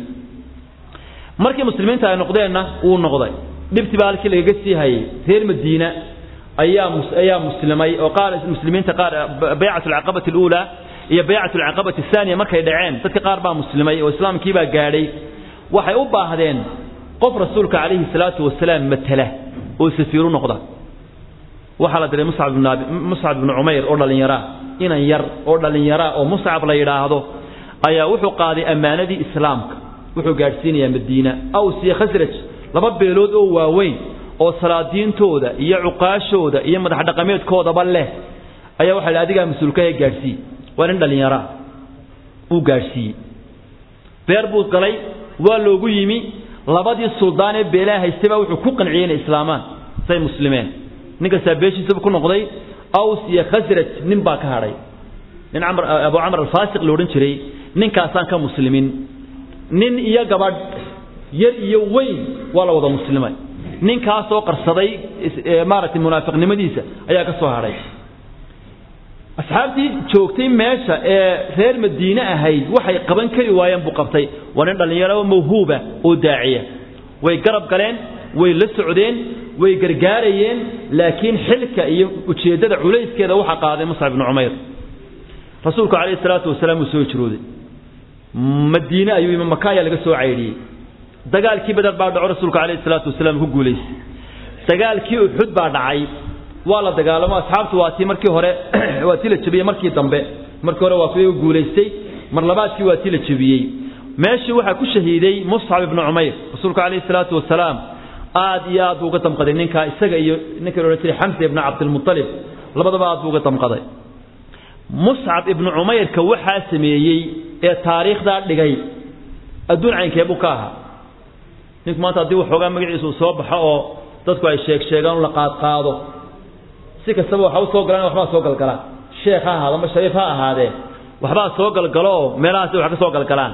markii muslimiinta ay noqdeenna wuu noqday dhibtii baa halkii lagaga sii hayay reer madiina ayaa ayaa muslimay oo qaar muslimiinta qaar baycatu alcaqabati aluulaa iyo baycatu alcaqabati athaniya markay dhaceen dadka qaar baa muslimay oo islaamkii baa gaadhay waxay u baahdeen qof rasuulka calayhi salaatu wasalaam matala oo safiiru noqda waxaa la diray muscab ibn muscab ibnu cumayr oo dhallinyaraa inan yar oo dhallinyaraa oo muscab la yidhaahdo ayaa wuxuu qaaday ammaanadii islaamka wuxuu gaadhsiinayaa madiina aws iyo khasraj laba beelood oo waaweyn oo salaadiintooda iyo cuqaashooda iyo madax dhaqameedkoodaba leh ayaa waxa la adigaa mas-uulkahe gaadhsiiye waa nin dhallinyaraa uu gaadhsiiyey beer buu galay waa loogu yimi labadii suldaan ee beelaha haystay baa wuxuu ku qanciyey inay islaamaan say muslimeen ninkastaa beeshiisaba ku noqday aws iyo khasraj nin baa ka hadhay nin camr abu camr alfaasiq la odhan jiray ninkaasaan ka muslimin nin iyo gabadh yar iyo weyn waa la wada muslimay ninkaasoo qarsaday maaragtay munaafiqnimadiisa ayaa ka soo hadhay asxaabtii joogtay meesha ee reer madiine ahayd waxay qaban kari waayeen buu qabtay waa nin dhallinyaro mawhuuba oo daaciya way garab galeen way la socdeen way gargaarayeen laakiin xilka iyo ujeeddada culayskeeda waxaa qaaday muscab ibnu cumayr rasuulku calayhi salaatu wasalaam uu soo hijrooday madiine ayuu yimi maka ayaa laga soo caydhiyey dagaalkii badar baa dhaco rasuulka calayhi salaatu wasalaam ku guulaystay dagaalkii uxud baa dhacay waa la dagaalamo asxaabtu waa tii markii hore waa tii la jebiyey markii dambe markii hore waa kuwii guulaystay mar labaadkii waa tii la jebiyey meeshii waxaa ku shahiiday muscab ibnu cumayr rasuulku calayhi salaatu wasalaam aad iyo aad buu uga damqaday ninkaa isaga iyo ninka la odhan jiray xamsa ibnu cabdilmutalib labadaba aad buu uga damqaday muscab ibnu cumayrka waxaa sameeyey ee taariikhdaa dhigay adduun caynkee buu ka ahaa ninku maanta haddii waxoogaa magaciisa uu soo baxo oo dadku ay sheeg sheegaan la qaadqaado si kastaba waxa u soo galaan waxbaa soo galgalaan sheekh ha ahaado ama shariif ha ahaadee waxbaa soo galgalo oo meelahaasi wax ka soo galgalaan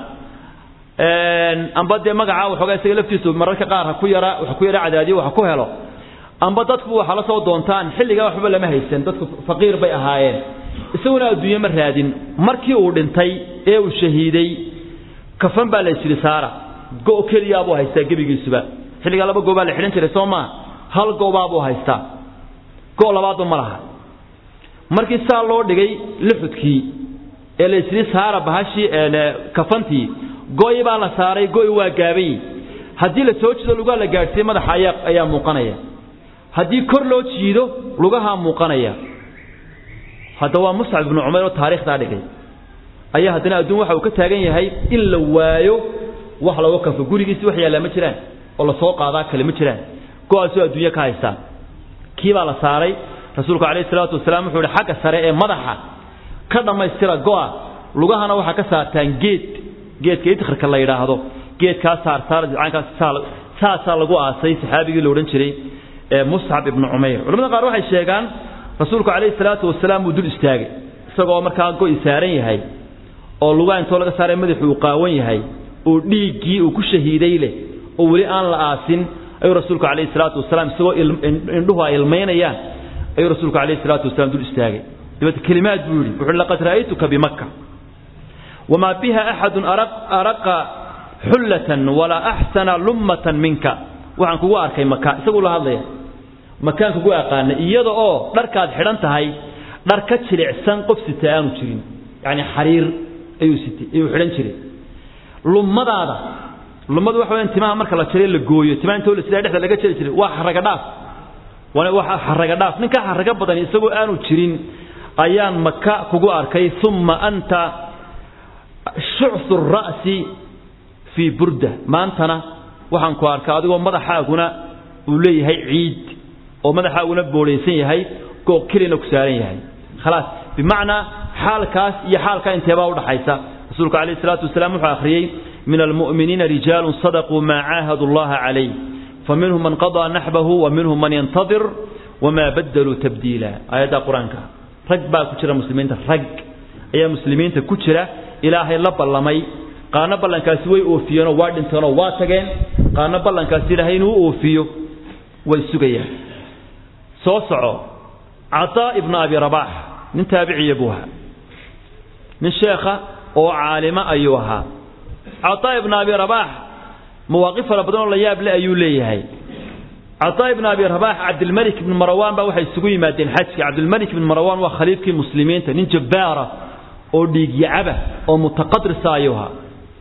amba dee magacaa waxoogaa isaga laftiisu mararka qaar ha ku yara wax ku yara cadaadiyo wax ku helo amba dadku waxa la soo doontaan xilligaa waxba lama haysan dadku faqiir bay ahaayeen isaguna adduunye ma raadin markii uu dhintay ee uu shahiiday kafan baa la yidhi saara go' keliyaa buu haystaa gebigiisuba xilligaa laba goobaa la xidhan jiray soo maa hal goobaa buu haystaa go' labaadba ma laha markii saa loo dhigay lixudkii ee la yidhi saara bahashii kafantii go'i baa la saaray go'i waa gaaban haddii la soo jiido lugaha la gaadhsiiye madaxa ayaa ayaa muuqanaya haddii kor loo jiido lugahaa muuqanaya hadda waa muscab ibnu cumayr oo taariikhdaa dhigay ayaa haddana adduun waxa uu ka taagan yahay in la waayo wax looga kanfo gurigiisi wax yaallaa ma jiraan oo la soo qaadaa kale ma jiraan go-aasoo adduunyo ka haystaan kii baa la saaray rasuulku calayhi salaatu wasalaam wuxuu ihi xagga sare ee madaxa ka dhammaystira go'a lugahana waxaa ka saartaan geed geedka idkharka la yidhaahdo geedkaa saarsaar caynkaas saasaa lagu aasay saxaabigii la odhan jiray ee muscab ibnu cumayr culamada qaar waxay sheegaan rasuulku calayhi salaatu wasalaam uu dul istaagay isagoo markaa go'i saaran yahay oo lugaha intoo laga saaray madaxu uu qaawan yahay oo dhiiggii uu ku shahiiday leh oo weli aan la aasin ayuu rasuulku calayhi salaatu wasalaam isagoo indhuhu ay ilmaynayaan ayuu rasuulku calayhi salaatu wasalaam dul istaagay dabeete kelimaad buu yidhi wuxuu laqad ra'aytuka bimakka wamaa biha axadun araqa xullatan walaa axsana lummatan minka waxaan kugu arkay maka isaguu la hadlaya makaan kugu aqaana iyada oo dharkaad xidhan tahay dhar ka jilicsan qof sita aanu jirin yacni xariir ayuu sitay ayuu xidhan jiray lummadaada lummadu waxa weeyaan timaha marka la jaray la gooyo timaha intoo la sidaa dhexda laga jari jiray waa xaraga dhaaf waana waa xaraga dhaaf ninka xaraga badan isagoo aanu jirin ayaan maka kugu arkay uma anta shucsu ra'si fii burda maantana waxaan ku arkaa adigoo madaxaaguna uu leeyahay ciid oo madaxaaguna boodhaysan yahay goo kelina ku saaran yahay khalaas bimacnaa xaalkaas iyo xaalkaa inteebaa udhaxaysa rasuulku calayhi salaatu wasalaam wuxuu akhriyey min almu'miniina rijaalun sadaquu maa caahadu allaha calayh faminhum man qadaa naxbahu wa minhum man yantadir wamaa badaluu tabdiila aayadda qur-aanka rag baa ku jira muslimiinta rag ayaa muslimiinta ku jira ilaahay la ballamay qaarna ballankaasi way oofiyeenoo waa dhinteenoo waa tageen qaarna ballankaasi ilaahay inuu oofiyo way sugayaan soo soco cataa ibnu abi rabaax nin taabiciya buu ahaa nin sheekha oo caalima ayuu ahaa cataa ibnu abi rabaax mawaaqif fara badan oo la yaab le ayuu leeyahay cataa ibnu abi rabaax cabdilmalik ibnu marawaan baa waxay isugu yimaadeen xajka cabdilmalik ibnu marawaan waa khaliifkii muslimiinta nin jabbaara oo dhiigyacaba oo mutaqadrisa ayuu ahaa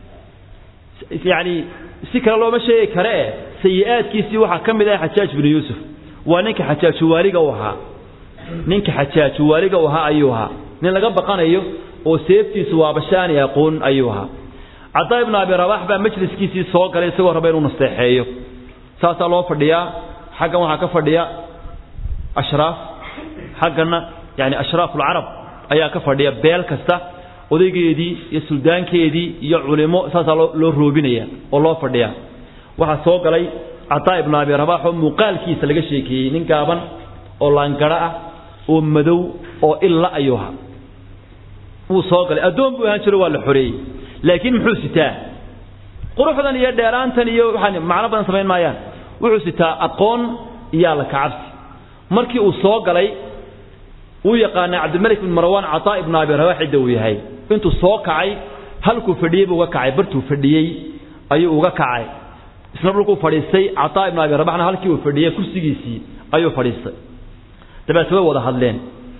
yacni si kale looma sheegi kare e sayi-aadkiisii waxaa ka mid ah xajaaj binu yuusuf waa ninka xajaaju waaliga u ahaa ninka xajaaju waaliga u ahaa ayuu ahaa nin laga baqanayo oo seeftiisu waabashaani aqoon ayuu ahaa cadaa ibnu abi rabaax baa majliskiisii soo galay isagoo raba inuu nasteexeeyo saasaa loo fadhiyaa xaggan waxaa ka fadhiya ashraaf xaggana yani ashraafu alcarab ayaa ka fadhiya beel kasta odaygeedii iyo suldaankeedii iyo culimo saasaa loo roobinaya oo loo fadhiya waxaa soo galay cataa ibnu abi rabaax oo muuqaalkiisa laga sheekeeyey nin gaaban oo laangaro ah oo madow oo illa ayuu ahaa wuu soo galay addoon buu ahaan jiro waa la xoreeyey laakiin muxuu sitaa quruxdan iyo dheeraantan iyo waxaan macno badan samayn maayaan wuxuu sitaa aqoon iyo alla kacabsi markii uu soo galay wuu yaqaanaa cabdilmalik bin marwaan cataa ibnu abi rabaax cidda uu yahay intuu soo kacay halkuu fadhiyey buu uga kacay bartuu fadhiyey ayuu uga kacay isna dhulkuu fadhiistay cataa ibnu abi rabaxna halkii uu fadhiyey kursigiisii ayuu fadhiistay dabeete way wada hadleen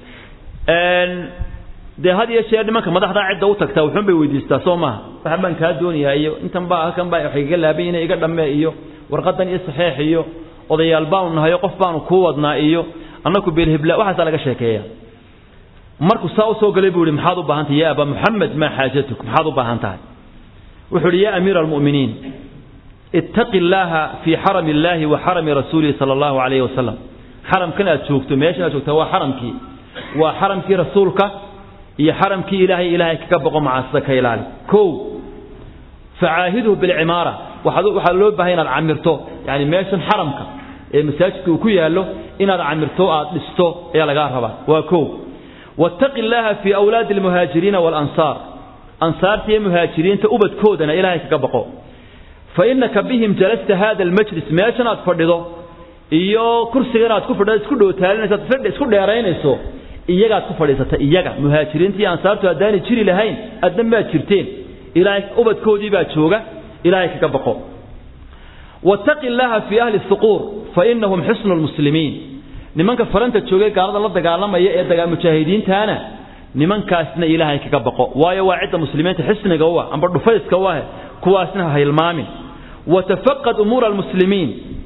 dee had iyo jeer nimanka madaxdaa cidda u tagtaa wuxuun bay weydiistaa soo maaha waxa baan kaa doonayaa iyo intan baa halkan baa wax igaga laaban inay iga dhammee iyo warqadan iyo saxeex iyo odayaal baanu nahayo qof baanu kuu wadnaa iyo annaku beelhibla waxaasaa laga sheekeeya markuu saa u soo galay buu ihi maxaad u baahan tahay ya aba muxamed maa xaajatuk maxaad u baahan tahay wuxuu ihi ya amiira almu'miniin ittaqi illaaha fii xarami illaahi wa xarami rasuulihi sala allahu calayhi wasalam xaramkan aad joogto meeshan aad joogtaa waa xaramkii waa xaramkii rasuulka iyo xaramkii ilaahay ilaahay kaga boqo macaasida ka ilaali kow facaahidhu bilcimaara waxaa loo baahay inaad camirto yani meeshan xaramka ee masaajidka uu ku yaallo inaad camirto aad dhisto ayaa lagaa rabaa waa kow wattaqi illaaha fii awlaadi almuhaajiriina waalansaar ansaarta iyo muhaajiriinta ubadkoodana ilaahay kaga boqo fa innaka bihim jalasta hada almajlis meeshan aad fadhido iyo kursigan aad ku fadhido isku dhowtaalinayso isku dheeraynayso iyagaad ku fadhiisata iyaga muhaajiriinta iyo ansaartu haddaanay jiri lahayn adna maad jirteen ilaahay ubadkoodii baa jooga ilaahay kaga baqo wattaqi illaaha fii ahli suquur fa innahum xusnu lmuslimiin nimanka faranta joogay gaalada la dagaalamaya ee dagaa mujaahidiintaana nimankaasna ilaahay kaga baqo waayo waa cidda muslimiinta xisniga u ah amba dhufayska u ah kuwaasna ha hilmaamin watafaqad umuura almuslimiin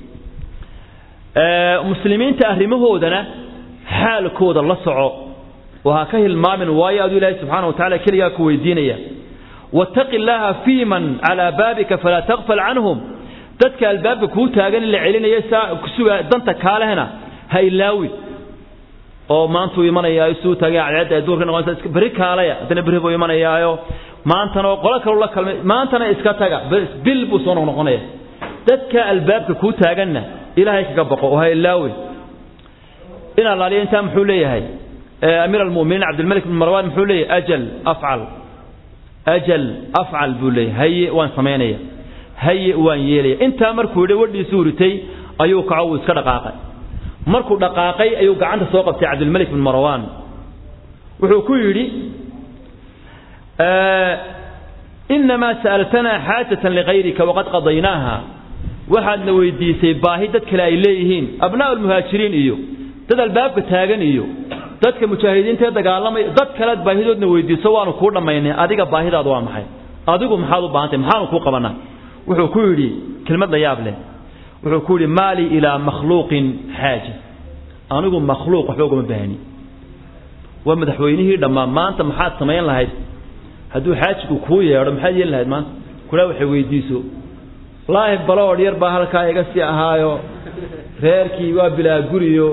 muslimiinta arrimahoodana xaalkooda la soco oo ha ka hilmaamin waayo aduu ilaahay subxaana wa tacala keligaa ku weydiinaya wattaqi illaaha fii man calaa baabika falaa taqfal canhum dadka albaabka kuu taagan in la celinayo saa kusuga danta kaalehna ha ilaawin oo maantuu imanayaayo suu taagay cadceedda duurka noqonaysa beri kaalaya haddana berri buu imanayaayo maantana oo qolo kaleu la kalmay maantana iska taga bil buu soo noqnoqonaya dadka albaabka kuu taaganna ilaahay kaga baqo oo ha ilaawin in allaaliya intaa muxuu leeyahay amiir almu'miniin cabdilmalik bin marwan muxuu leeyahay ajal afcal ajal afcal buu leeyahay haye waan samaynaya haye waan yeelaya intaa markuu yidhi wadhiisu uritay ayuu kaco wuu iska dhaqaaqay markuu dhaqaaqay ayuu gacanta soo qabtay cabdilmalik bin marwan wuxuu ku yidhi inamaa sa'altanaa xaajatan ligayrika waqad qadaynaaha waxaadna weydiisay baahi dad kale ay leeyihiin abnaa almuhaajiriin iyo dad albaabka taagan iyo dadka mujaahidiinta ee dagaalamaya dad kalead baahidoodna weydiiso waanu kuu dhammaynay adiga baahidaadu waa maxay adigu maxaad u baahantay maxaanu kuu qabanaa wuxuu ku yidhi kelmad la yaab leh wuxuu ku yidhi maalii ilaa makhluuqin xaaja anigu makhluuq waxba ugama baahni waa madaxweynihii dhammaan maanta maxaad samayn lahayd hadduu xaajigu kuu yeedho maxaad yeeli lahayd maanta kulaa waxay weydiiso laahi baloodh yar baa halkaa iga sii ahaayo reerkii waa bilaa guriyo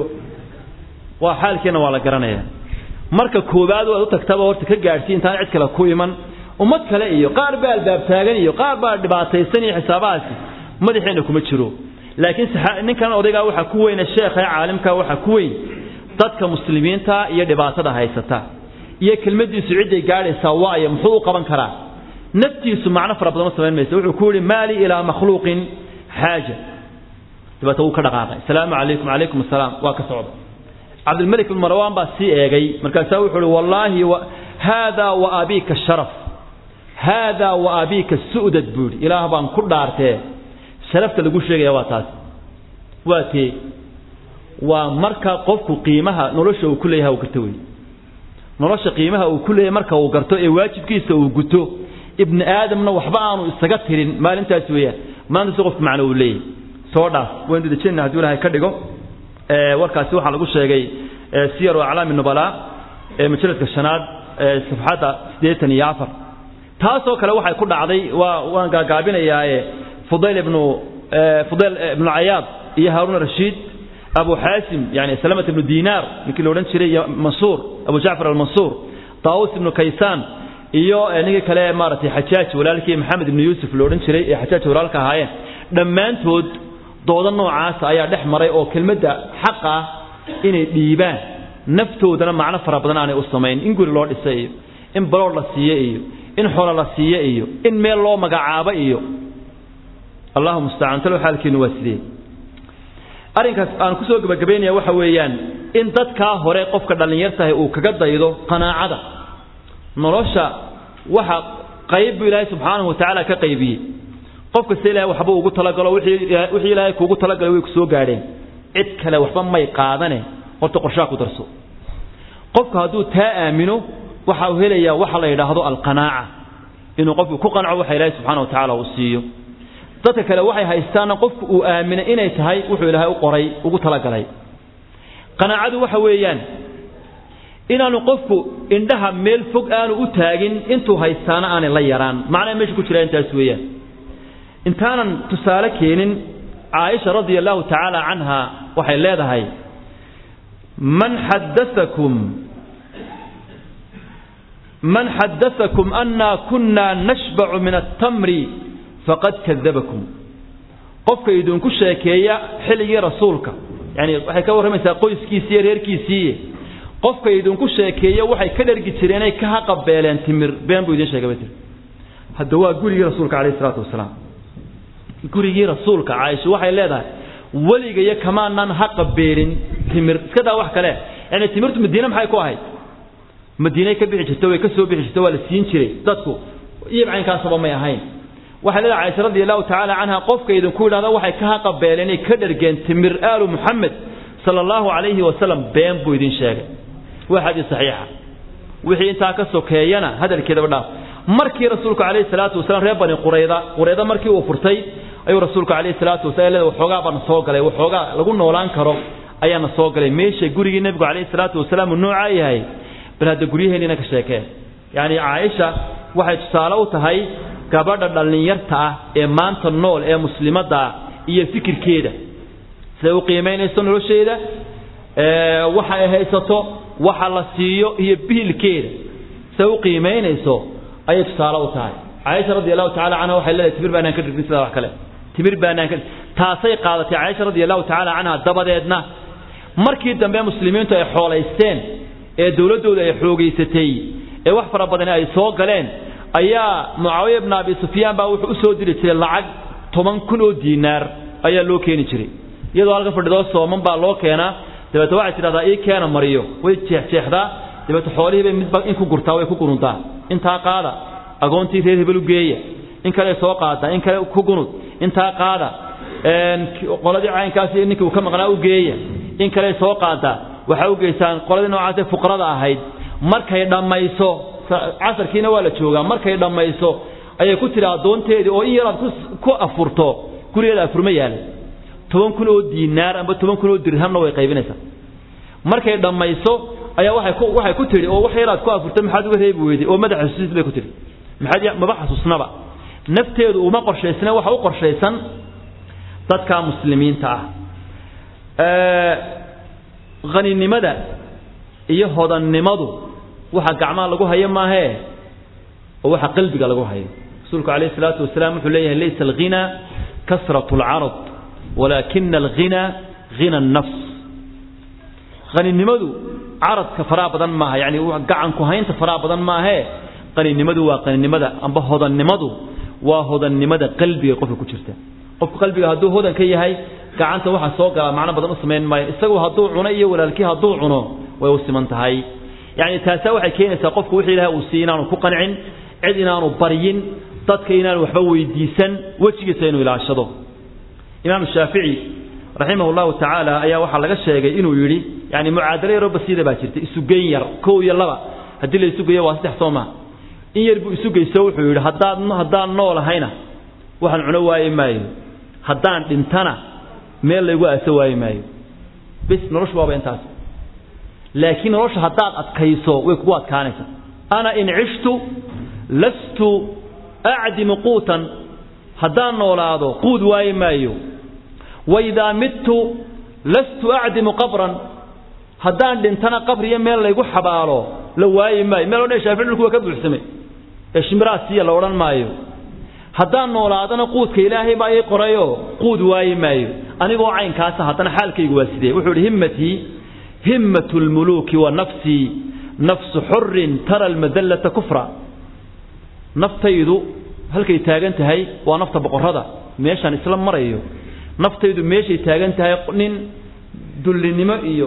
waa xaalkiina waa la garanaya marka koowaad waad u tagtaba horta ka gaadhsii intaan cid kale ku iman ummad kale iyo qaar baa albaab taagan iyo qaar baa dhibaataysan iyo xisaabahaasi madaxeena kuma jiro laakiin ninkan odaygaa waxaa ku weyne sheekha ee caalimka waxaa ku weyn dadka muslimiinta iyo dhibaatada haysata iyo kelmadiisu cidday gaadhaysaa waayo muxuu u qaban karaa naftiisu macno fara badan ma samayn maysa wuxuu ku yidhi maali ilaa makhluuqin xaaja dabeeta wuu ka dhaqaaqay asalaamu calaykum calaykum asalaam waa ka socda cabdilmalik bin marwaan baa sii eegay markaasaa wuxuu uhi wallaahi haadaa wa abiika sharaf haadaa wa abiika su'dad buu yidhi ilaah baan ku dhaartee sharafta lagu sheegaya waa taas waa tee waa marka qofku qiimaha nolosha uu ku leeyahay uu garto wey nolosha qiimaha uu ku leeyahay marka uu garto ee waajibkiisa uu guto ibni aadamna waxba aanu isaga tirin maalintaas weeyaan maanta si qofku macno uu leeyahay soo dhaaf waynu dejinna hadduu ilaahay ka dhigo warkaasi waxaa lagu sheegay siyar aclaami nubalaa ee majaladka shanaad safxadda siddeetan iyo afar taasoo kale waxay ku dhacday waa waan gaagaabinayaae fudayl ibnu fudayl ibnu cayaad iyo haaruun rashiid abu xaasim yani salamat ibnu dinaar ninkii la odhan jiray iyo mansuur abu jacfar almansuur taawus ibnu kaysaan iyo ninkii kale maaragtay xajaaj walaalkii maxamed ibnu yuusuf la odhan jiray ee xajaaj walaalka ahaayeen dhammaantood dooda noocaasa ayaa dhex maray oo kelmadda xaqa ah inay dhiibaan naftoodana macno fara badan aanay u samayn in guri loo dhisay iyo in balood la siiye iyo in xolo la siiye iyo in meel loo magacaabo iyo allahu mustacaan talo xaalkeenu waa sidee arrinkaas aan kusoo gebagabaynaya waxa weeyaan in dadkaa hore qofka dhallinyartahay uu kaga daydo qanaacada nolosha waxa qayb buu ilaahay subxaanahu watacaala ka qaybiyey qof kasta ilahay waxba ugu talagalo wixii ilaahay kuugu talagalay way ku soo gaadheen cid kale waxba may qaadane horta qorshaha ku darso qofku hadduu taa aamino waxa uu helayaa waxa la yidhaahdo alqanaaca inuu qofku ku qanco waxa ilaahay subxaana wa tacaala uu siiyo dadka kale waxay haystaana qofku uu aaminay inay tahay wuxuu ilaahay u qoray ugu talagalay qanaacadu waxa weeyaan inaanu qofku indhaha meel fog aanu u taagin intuu haystaana aanay la yaraan macnaha meesha ku jira intaas weeyaan intaanan tusaale keenin caaisha radia allahu tacaala canha waxay leedahay man xadaakum man xadaakum anna kunna nashbacu min altamri faqad kadabakum qofka idinku sheekeeya xilligii rasuulka yani waxay ka warramaysaa qoyskiisiiyo reerkiisiiye qofka idinku sheekeeya waxay ka dhergi jireenay ka haqabeeleen timir been buu idin sheegay ba tir hadda waa gurigii rasuulka calayhi salaatu wasalaam gurigii rasuulka caaisha waxay leedahay weligayo kamaanan haqabeelin timir iska daa wax kale yani timirtu madiine maxay ku ahayd madiinay ka bixi jirta way ka soo bixi jirta waa la siin jiray dadku iyo caynkaasaba may ahayn waxay leedahay caaisha radi allahu tacaala canha qofka idinku yidhahda waxay ka haqabeeleen inay ka dhergeen timir aalu muxamed sala allahu calayhi wasalam been buu idin sheegay waa xadiis saxiixa wixii intaa ka sokeeyana hadalkeedaba dhaaf markii rasuulku calayhi salaatu wasalaam reer bani qurayda qurayda markii uu furtay ayuu rasuulku calayhi salaatu wasalaam leedahay waxoogaa baana soo galay waxoogaa lagu noolaan karo ayaana soo galay meesha gurigii nebigu calayhi salaatu wasalaam uu noocaa yahay bal hadda guryaheennina ka sheekeen yacni caaisha waxay tusaale u tahay gabadha dhallinyarta ah ee maanta nool ee muslimadda ah iyo fikirkeeda siday u qiimaynayso nolosheeda waxa ay haysato waxa la siiyo iyo biilkeeda siday u qiimaynayso ayay tusaale u tahay caaisha radi allahu tacala canha waxay leedahay timir baanaan ka dhigin sidaa wax kale timir baanaan ka taasay qaadatay caaisha radi allahu tacala canha dabadeedna markii dambe muslimiintu ay xoolaysteen ee dowladdooda ay xoogaysatay ee wax fara badani ay soo galeen ayaa mucaawiya bna abi sufyaan baa wuxuu u soo diri jiray lacag toban kun oo diinaar ayaa loo keeni jiray iyadoo halka fadhidoo sooman baa loo keenaa dabeete waxay tidhahdaa ii keena mariyo way jeexjeexdaa dabeete xoolihii bay midba in ku gurtaa way ku gununtaa intaa qaada agoontii reer hebel u geeya in kale soo qaada in kale ku gunud intaa qaada qoladii caynkaasi ninkii uu ka maqnaa u geeya in kale soo qaada waxaa u geysaan qoladii noocaasee fuqarada ahayd markay dhammayso casarkiina waa la joogaa markay dhammayso ayay ku tidhi addoonteedii oo in yaraad ku afurto gurigeeda afurma yaala toban kun oo diinaar amba toban kun oo dirhamna way qaybinaysaa markay dhammayso ayaa waxay ku waxay ku tidhi oo wax yaraad ku afurta maxaad uga reebi weyday oo madaxa xusuusis bay ku tidhi maxaad maba xasuusnaba nafteedu uma qorshaysna waxa u qorshaysan dadka muslimiinta ah haninimada iyo hodannimadu waxa gacmaha lagu hayo maahee oo waxa qalbiga lagu hayo rasuulku calayhi salaatu wasalaam wuxuu leeyahay laysa alghina kasratu alcarad walaakina alghina hina annafs haninimadu caradka faraha badan maaha yacni gacanku haynta faraha badan maahee qaninimadu waa qaninimada amba hodannimadu waa hodannimada qalbiga qofka ku jirta qofku qalbiga hadduu hodan ka yahay gacanta waxa soo gala macno badan u samayn maayo isagu hadduu cuno iyo walaalkii hadduu cuno way u siman tahay yacni taasaa waxay keenaysaa qofku wixii ilahay uu siiy inaanu ku qancin cid inaanu baryin dadka inaanu waxba weydiisan wejigiisa inuu ilaashado imaam shaafici raximah llahu tacaala ayaa waxaa laga sheegay inuu yidhi yani mucaadalo yaroo basiida baa jirta isugeyn yar kow iyo laba haddii la isugeeyo waa saddex soo maa in yar buu isugeyso wuxuu yidhi haddaad haddaan noolahayna waxaan cuno waayi maayo haddaan dhintana meel laygu aaso waayi maayo bis noloshu waaba intaas laakiin nolosha haddaad adkayso way kugu adkaanaysaa ana in cishtu lastu acdimu quutan haddaan noolaado quud waayi maayo waidaa midtu lastu acdimu qabran haddaan dhintana qabriyo meel laygu xabaalo la waayi maayo meel odhan shaafici dhulku waa ka buuxsamay ee shimiraasiya la odhan maayo haddaan noolaadana quudka ilaahay baa ii qorayo quud waayi maayo anigoo caynkaasa haddana xaalkaygu waa sidee wuxuu ihi himmatii himmatu lmuluuki wa nafsii nafsu xurin tara almadallata kufra naftaydu halkay taagan tahay waa nafta boqorada meeshaan isla marayo naftaydu meeshay taagan tahay nin dullinimo iyo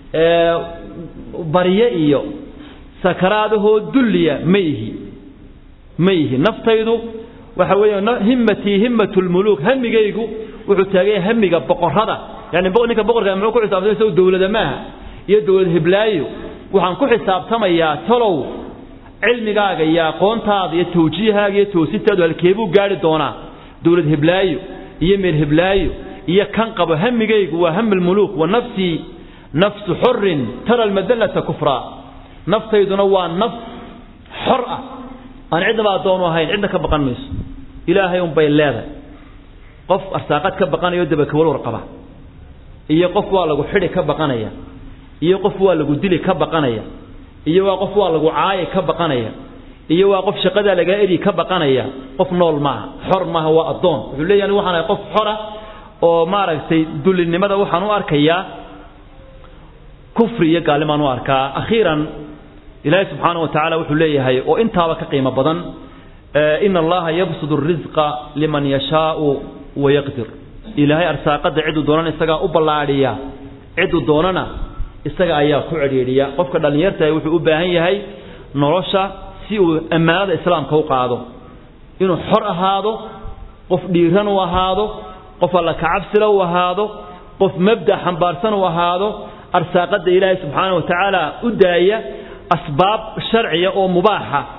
barye iyo sakaraadahoo dulliya ma ihi ma ihi naftaydu waxa weeye himmatii himmatu lmuluuk hamigaygu wuxuu taaganya hamiga boqorada yani ninka boqorka muxuu ku xisaabtamay isagu dowlada maaha iyo dowlad hiblaayo waxaan ku xisaabtamayaa talow cilmigaaga iyo aqoontaada iyo tawjiihaaga iyo toosintaadu halkeebuu gaari doonaa dowlad hiblaayo iyo meel hiblaayo iyo kan qabo hamigaygu waa hami lmuluuk wa nafsii nafsu xurin tara almadallata kufra naftayduna waa naf xor ah aan cidnaba addoonu ahayn cidna ka baqan mayso ilaahay unbay leedahay qof arsaaqad ka baqanayo dabakawalwar qaba iyo qof waa lagu xidhi ka baqanaya iyo qof waa lagu dili ka baqanaya iyo waa qof waa lagu caayi ka baqanaya iyo waa qof shaqadaa lagaa eri ka baqanaya qof nool maaha xor maaha waa addoon wuxuu leeyahay waxaan ahay qof xora oo maaragtay dullinimada waxaan u arkayaa kufri iyo gaalnimaan u arkaa akhiiran ilaahay subxaana wa tacaala wuxuu leeyahay oo intaaba ka qiimo badan ina allaha yabsud risqa liman yashaau wayaqdir ilaahay arsaaqada ciduu doonana isagaa u ballaadhiya ciduu doonana isaga ayaa ku cedhiidhiya qofka dhallinyartaah wuxuu u baahan yahay nolosha si uu ammaanada islaamka u qaado inuu xor ahaado qof dhiiran u ahaado qof alla kacabsila u ahaado qof mabda xambaarsan u ahaado arsaaqada ilaahay subxaana wa tacaala u daaya asbaab sharciya oo mubaaxa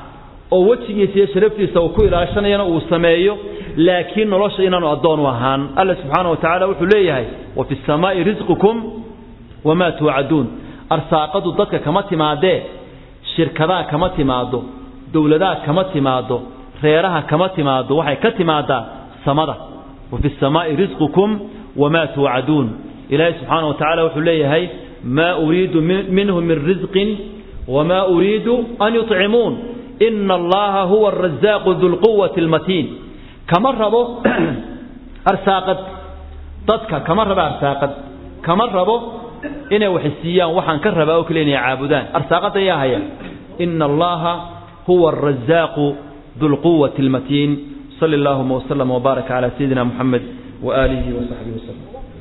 oo wejigiisa iyo sharaftiisa uu ku ilaashanayana uu sameeyo laakiin nolosha inaanu addoon u ahaan alla subxaana wa tacaala wuxuu leeyahay wa fi samaa'i risqukum wamaa tuucaduun arsaaqadu dadka kama timaadee shirkadaha kama timaado dowladaha kama timaado reeraha kama timaado waxay ka timaadaa samada wa fi samaa'i risqukum wamaa tuucaduun ilaahay subxaana wa tacala wuxuu leeyahay maa uriidu minhum min risqin wamaa uriidu an yuطcimuun ina allaha huwa arazaaqu dulquwati almatiin kama rabo arsaaqad dadka kama rabo arsaaqad kama rabo inay wax siiyaan waxaan ka rabaa oo kale inay caabudaan arsaaqada ayaa haya ina allaha huwa arazaaqu dulquwati almatiin صلى اللهم وسلم وبارك على سيدنا محمد وآله وصحبه وسلم